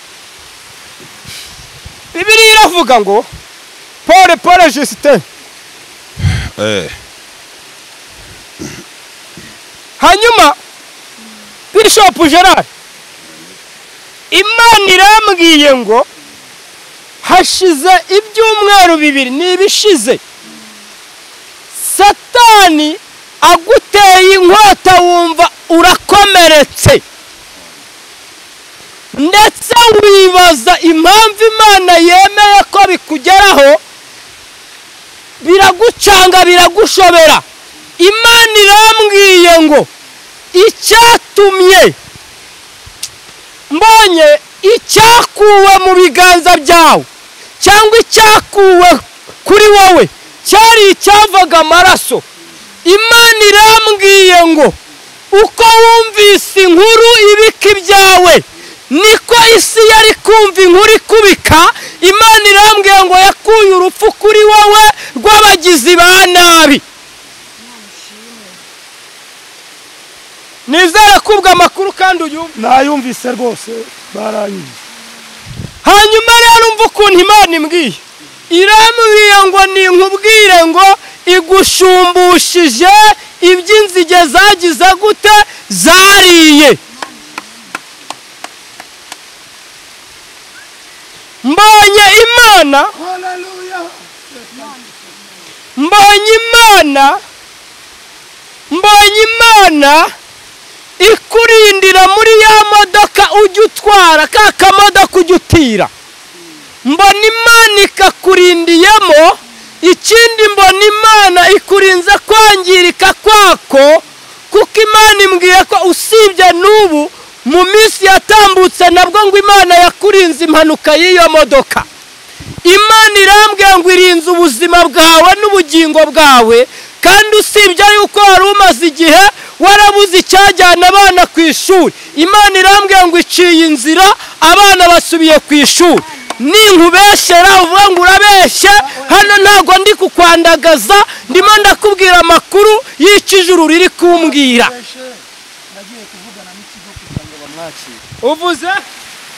bibiriya iravuga ngo pole pole jisite eh hanyuma bishop gerard imana irambwiye ngo hashize ibyumweru bibiri ni ibishize satani aguteye inkota wumva urakomeretse ndetse wibaza impamvu imana yemeye ko bikugeraho biragucanga biragushobera imana irambwiye ngo icyatumye mbonye icyakuwe mu biganza byawe cyangwa icyakuwe kuri wowe cyari icyavaga amaraso imana irambwiye ngo uko wumvise inkuru ibika ibyawe niko isi yari kumva inkuru ikubika imana irambwiye ngo yakuye urupfu kuri wowe rw'abagizi ba nabi nizere ko ubwo amakuru kandi uyumva nayumvise rwose baranyije hanyuma rero umva ukuntu imana imbwiye irambwiye ngo nkubwire ngo igushumbushyije iby'inzige zagize gute zariye mbonye imana mbonye imana mbonye imana ikurindira muri ya modoka ujya utwara ka kamodoka ujya utira mbona imana ikakurindiyemo ikindi mbona imana ikurinze kwangirika kwako kuko imana imbwiye ko usibye n'ubu mu minsi yatambutse nabwo ngo imana yakurinze impanuka y'iyo modoka imana irambwiye ngo irinze ubuzima bwawe n'ubugingo bwawe kandi usibye yuko wari umaze igihe warabuze icyajyana abana ku ishuri imana irambwiye ngo iciye inzira abana basubiye ku ishuri ninkubeshyera uvuga ngo urabeshye hano ntabwo ndi kukwandagaza ndimo ndakubwira amakuru y'ikijuru riri kumbwira uvuze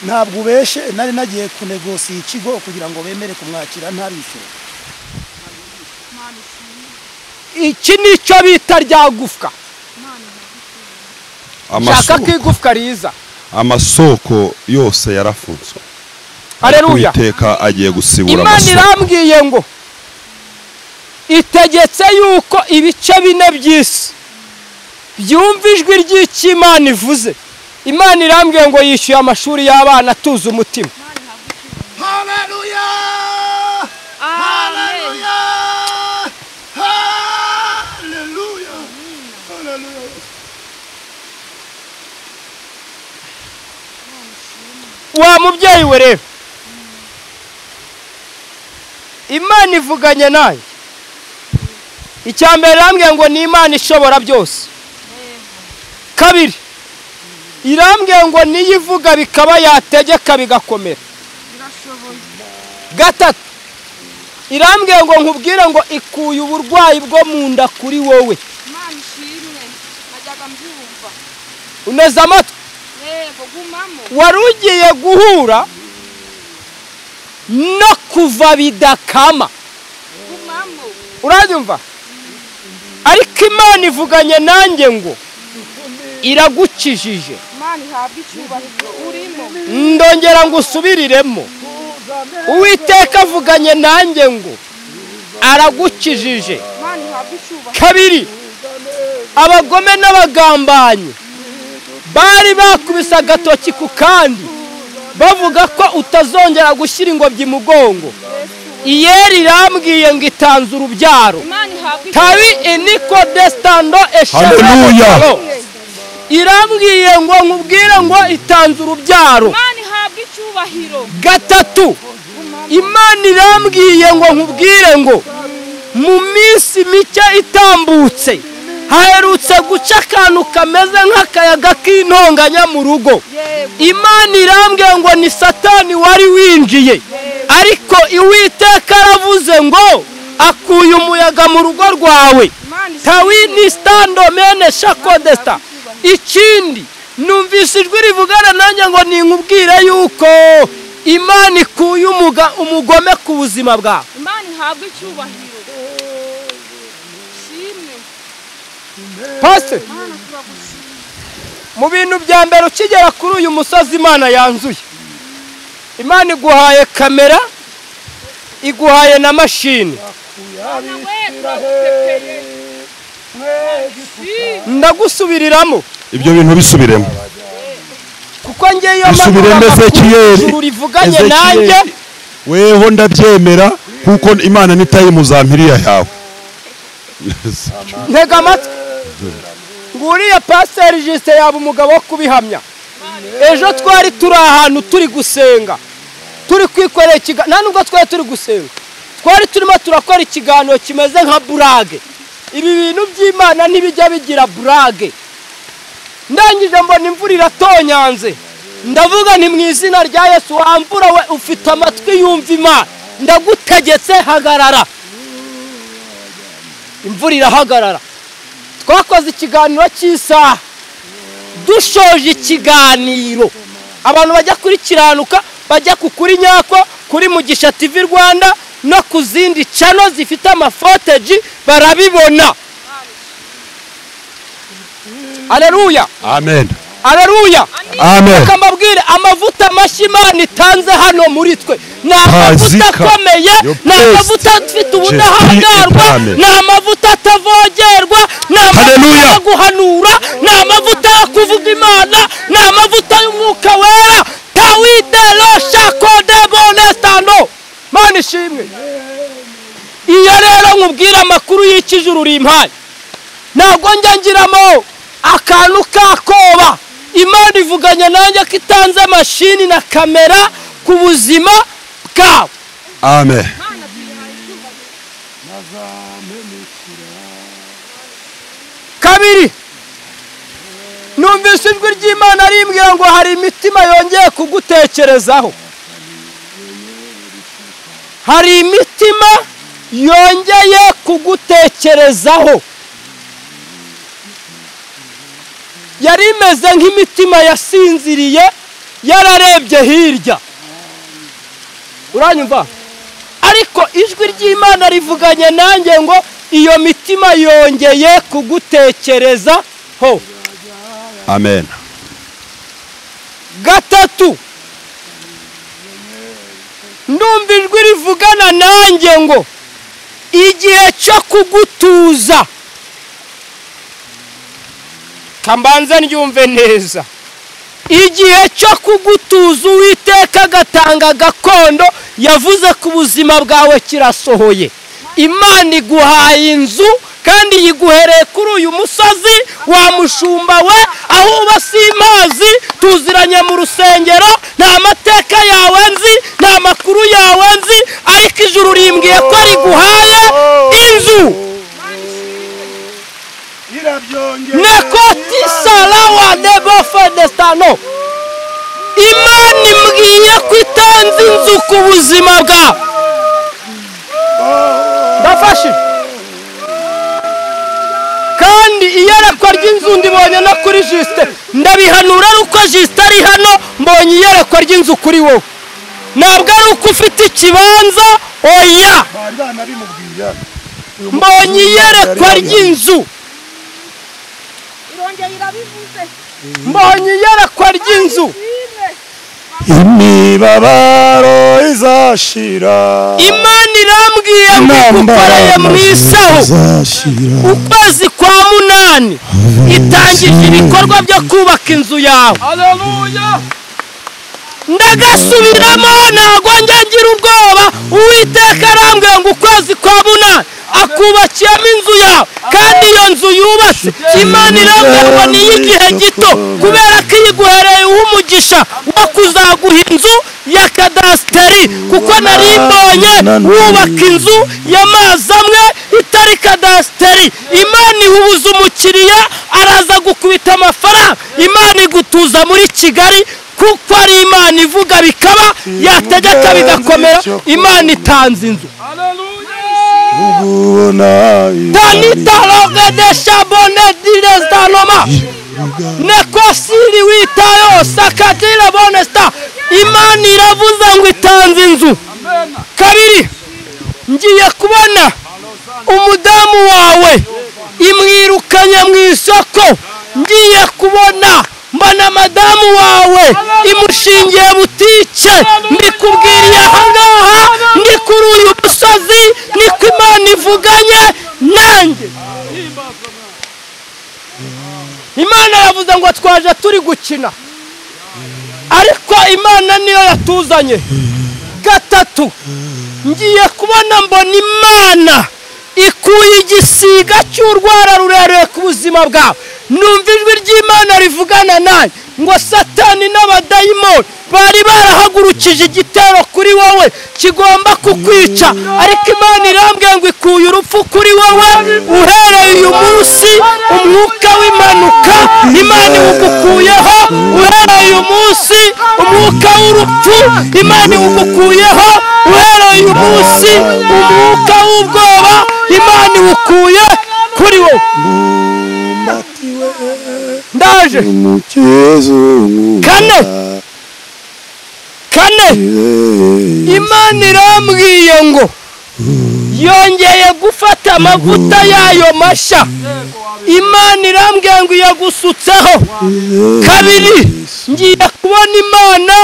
ntabwo ubeshe nari nagiye kunegosiya ikigo kugira ngo bemere kumwakira ntabishyure iki ni cyo bita rya gufwa shaka ko igufwa riza amasoko yose yarafunzwe hareruya uwiteka agiye gusibura imana amasoko irambwiye ngo itegetse yuko ibice bine by'isi byumva ijwi ry'icyo imana ivuze imana irambwiye ngo yishyuye amashuri y'abana atuze umutima Amen. wa mubyeyi we rero imana ivuganye nawe icya mbere irambwiye ngo ni imana ishobora byose kabiri irambwiye ngo niyo ivuga bikaba yategeka bigakomera gatatu irambwiye ngo nkubwire ngo ikuye uburwayi bwo mu nda kuri wowe Imana ishimwe najyaga mbyumva uneze amatwi yego gumamo wari ugiye guhura no kuva bidakama gumamo uranyumva ariko imana ivuganye nanjye ngo iragukijije Imana ihabwe icyubahiro urimo ndongera ngo usubiriremo uwiteka avuganye nanjye ngo aragukijije Imana ihabwe icyubahiro kabiri abagome n'abagambanyi bari bakubise agatoki ku kandi bavuga ko utazongera gushyira ingobyi mugongo iyeri irambwiye ngo itanze urubyaro Imana ihabwe tabi eniko desitando Haleluya. eshanu irambwiye ngo nkubwire ngo itanze urubyaro Imana ihabwe icyubahiro gatatu imana irambwiye ngo nkubwire ngo mu minsi mike itambutse haherutse guca akantu kameze nk'akayaga k'intonganya mu rugo imana irambwiye ngo ni satani wari winjiye ariko iwiteka aravuze ngo akuye umuyaga mu rugo rwawe Imana ishimwe. tawi ni standomene shakodesta ikindi numvise ijwi rivugana nanjye ngo ninkubwire yuko imana ikuye umuga- umugome ku buzima bwawe Imana ihabwe icyubahiro shimwe pasite Imana turagushimira mu bintu bya mbere ukigera kuri uyu musozi imana yanzuye imana iguhaye kamera iguhaye na mashini Bwana wetu agupepeye ndagusubiriramo ibyo bintu bisubiremo kuko njye iyo Bisubire manura mbese amakuru Ezekiyeli. y'ijuru rivuganye Ezekiyeli. nanjye weho ndabyemera kuko imana nitaye mu za mpiriya yawe ntega amatwi nguriya pasiteri jisite yaba umugabo wo kubihamya ejo twari turi ahantu turi gusenga turi kwikorera ikiganiro nta nubwo twari turi gusenga twari turimo turakora ikiganiro kimeze nka burage ibi bintu by'imana ntibijya bigira burage ndangije mbona imvura iratonyanze ndavuga nti mu izina rya yesu wambura we ufite amatwi yumva imana ndagutegetse hagarara imvura irahagarara twakoze ikiganiro cy'isaha dushoje ikiganiro abantu bajya kuri kiranuka bajya ku kuri nyako kuri mugisha tv rwanda no ku zindi cano zifite amafoteji barabibona aleluya amen aleluya amen reka mbabwire amavuta mashya imana itanze hano muri twe ni amavuta Pazika, akomeye your ni best. amavuta afite ubudahangarwa Epame. ni amavuta atavogerwa ni amavuta Hallelujah. yo guhanura ni amavuta yo kuvuga imana ni amavuta y'umwuka wera tawiderosha kodebo nesitano mana ishimwe iyo rero nkubwire amakuru y'ikijuru rimpaye ntabwo njya ngiramo akantu k'akoba imana ivuganye nanjye ko itanze mashini na kamera ku buzima bwawe amen kabiri numvise ijwi ry'imana rimbwira ngo hari imitima yongeye kugutekerezaho hari imitima yongeye kugutekerezaho yari imeze nk'imitima yasinziriye yararebye hirya uranyumva ariko ijwi ry'imana rivuganye nanjye ngo iyo mitima yongeye kugutekereza ho amen gatatu ndumva ijwi rivugana nanjye ngo igihe cyo kugutuza kambanza ndyumve neza igihe cyo kugutuza uwiteka agatanga gakondo yavuze ko ubuzima bwawe kirasohoye imana iguhaye inzu kandi yiguhereye kuri uyu musozi wa mushumba we aho uba si impazi tuziranye mu rusengero nta mateka yawe nzi nta makuru yawe nzi ariko ijuru rimbwiye ko riguhaye inzu nekoti salawa debofe desitano imana imbwiye ko itanze inzu ku buzima bwawe ndafashije kandi iyerekwa ry'inzu ndibonye no kuri jisite ndabihanura ari uko jisite ari hano mbonye iyerekwa ry'inzu kuri wowe ntabwo ari uko ufite ikibanza oya mbonye iyerekwa ry'inzu irongera irabivuze mbonye iyerekwa ry'inzu imibabaro izashira imana irambwiye ngo igukoreye mu isaho izashira ukwezi kwa munani itangije ibikorwa byo kubaka inzu yawe ndagasubiramo ntabwo njya ngira ubwoba uwiteka arambwiye ngo ukwezi kwa munani akubakiyemo inzu yawe kandi iyo nzu yubatse imana irambwiye ngo ni iy'igihe gito kubera ko iyo iguhereye uha umugisha wo kuzaguha inzu ya kadasiteri kuko nari mbonye wubaka inzu y'amazi amwe itari kadasiteri imana ihubuza umukiriya araza gukubita amafaranga imana igutuza muri kigali kuko ari imana ivuga bikaba yategeka bigakomera imana itanze inzu tanitarovedesha bone direzitanoma nekosiri witayo sakatire bonesta imana iravuze ngo itanze inzu kabiri ngiye kubona umudamu wawe imwirukanye mu isoko ngiye kubona mbona madamu wawe imushingiye butike ndikubwiriye ahangaha ndi kuri uyu musozi niko imana ivuganye nanjye kutuza ngo twaje turi gukina ariko imana niyo yatuzanye gatatu ngiye kubona mbona imana ikuye igisiga cy'urwara rurerure ku buzima bwawe numva ijwi ry'imana rivugana nanjye ngo satani n'abadayimoni bari barahagurukije igitero kuri wowe kigomba kukwica ariko imana irambwiye ngo ikuye urupfu kuri wowe uhereye uyu munsi umwuka w'impanuka imana iwugukuyeho uhereye uyu munsi umwuka w'urupfu imana iwugukuyeho uhereye uyu munsi umwuka w'ubwoba imana iwukuye kuri wowe ndaje kane kane imana irambwiye ngo yongeye gufata amavuta yayo mashya imana irambwiye ngo iyagusutseho kabiri ngiye kubona imana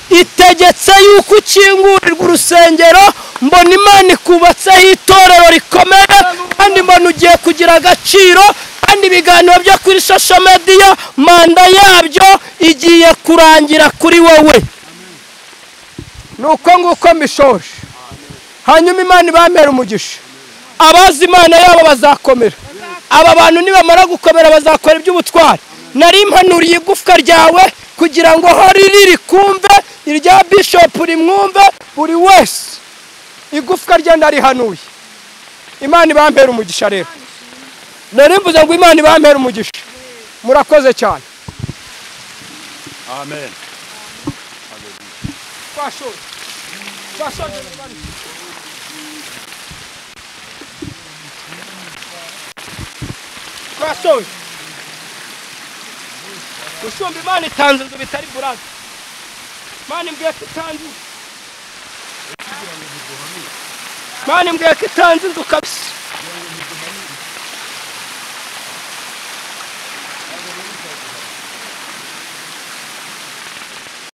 itegetse yuko ukingurirwa urusengero mbona imana ikubatseho itorero rikomeye kandi mbona ugiye kugira agaciro kandi ibiganiro byo kuri social media manda yabyo igiye kurangira kuri wowe ni uko nguko mbishoje hanyuma imana ibamera umugisha abazi imana yabo bazakomera aba bantu nibamara gukomera bazakora iby'ubutwari nari mpanuriye igufwa ryawe kugira ngo aho riri rikumve irya bishopu rimwumve buri wese igufwa rye ndarihanuye imana ibambera umugisha rero nari mvuze ngo imana ibambera umugisha murakoze cyane amen twashoje twashoje imana twashoje usumba imana itanze inzu bitari buraza imana imbwiye ko itanze inzu imana imbwiye ko itanze inzu kabisa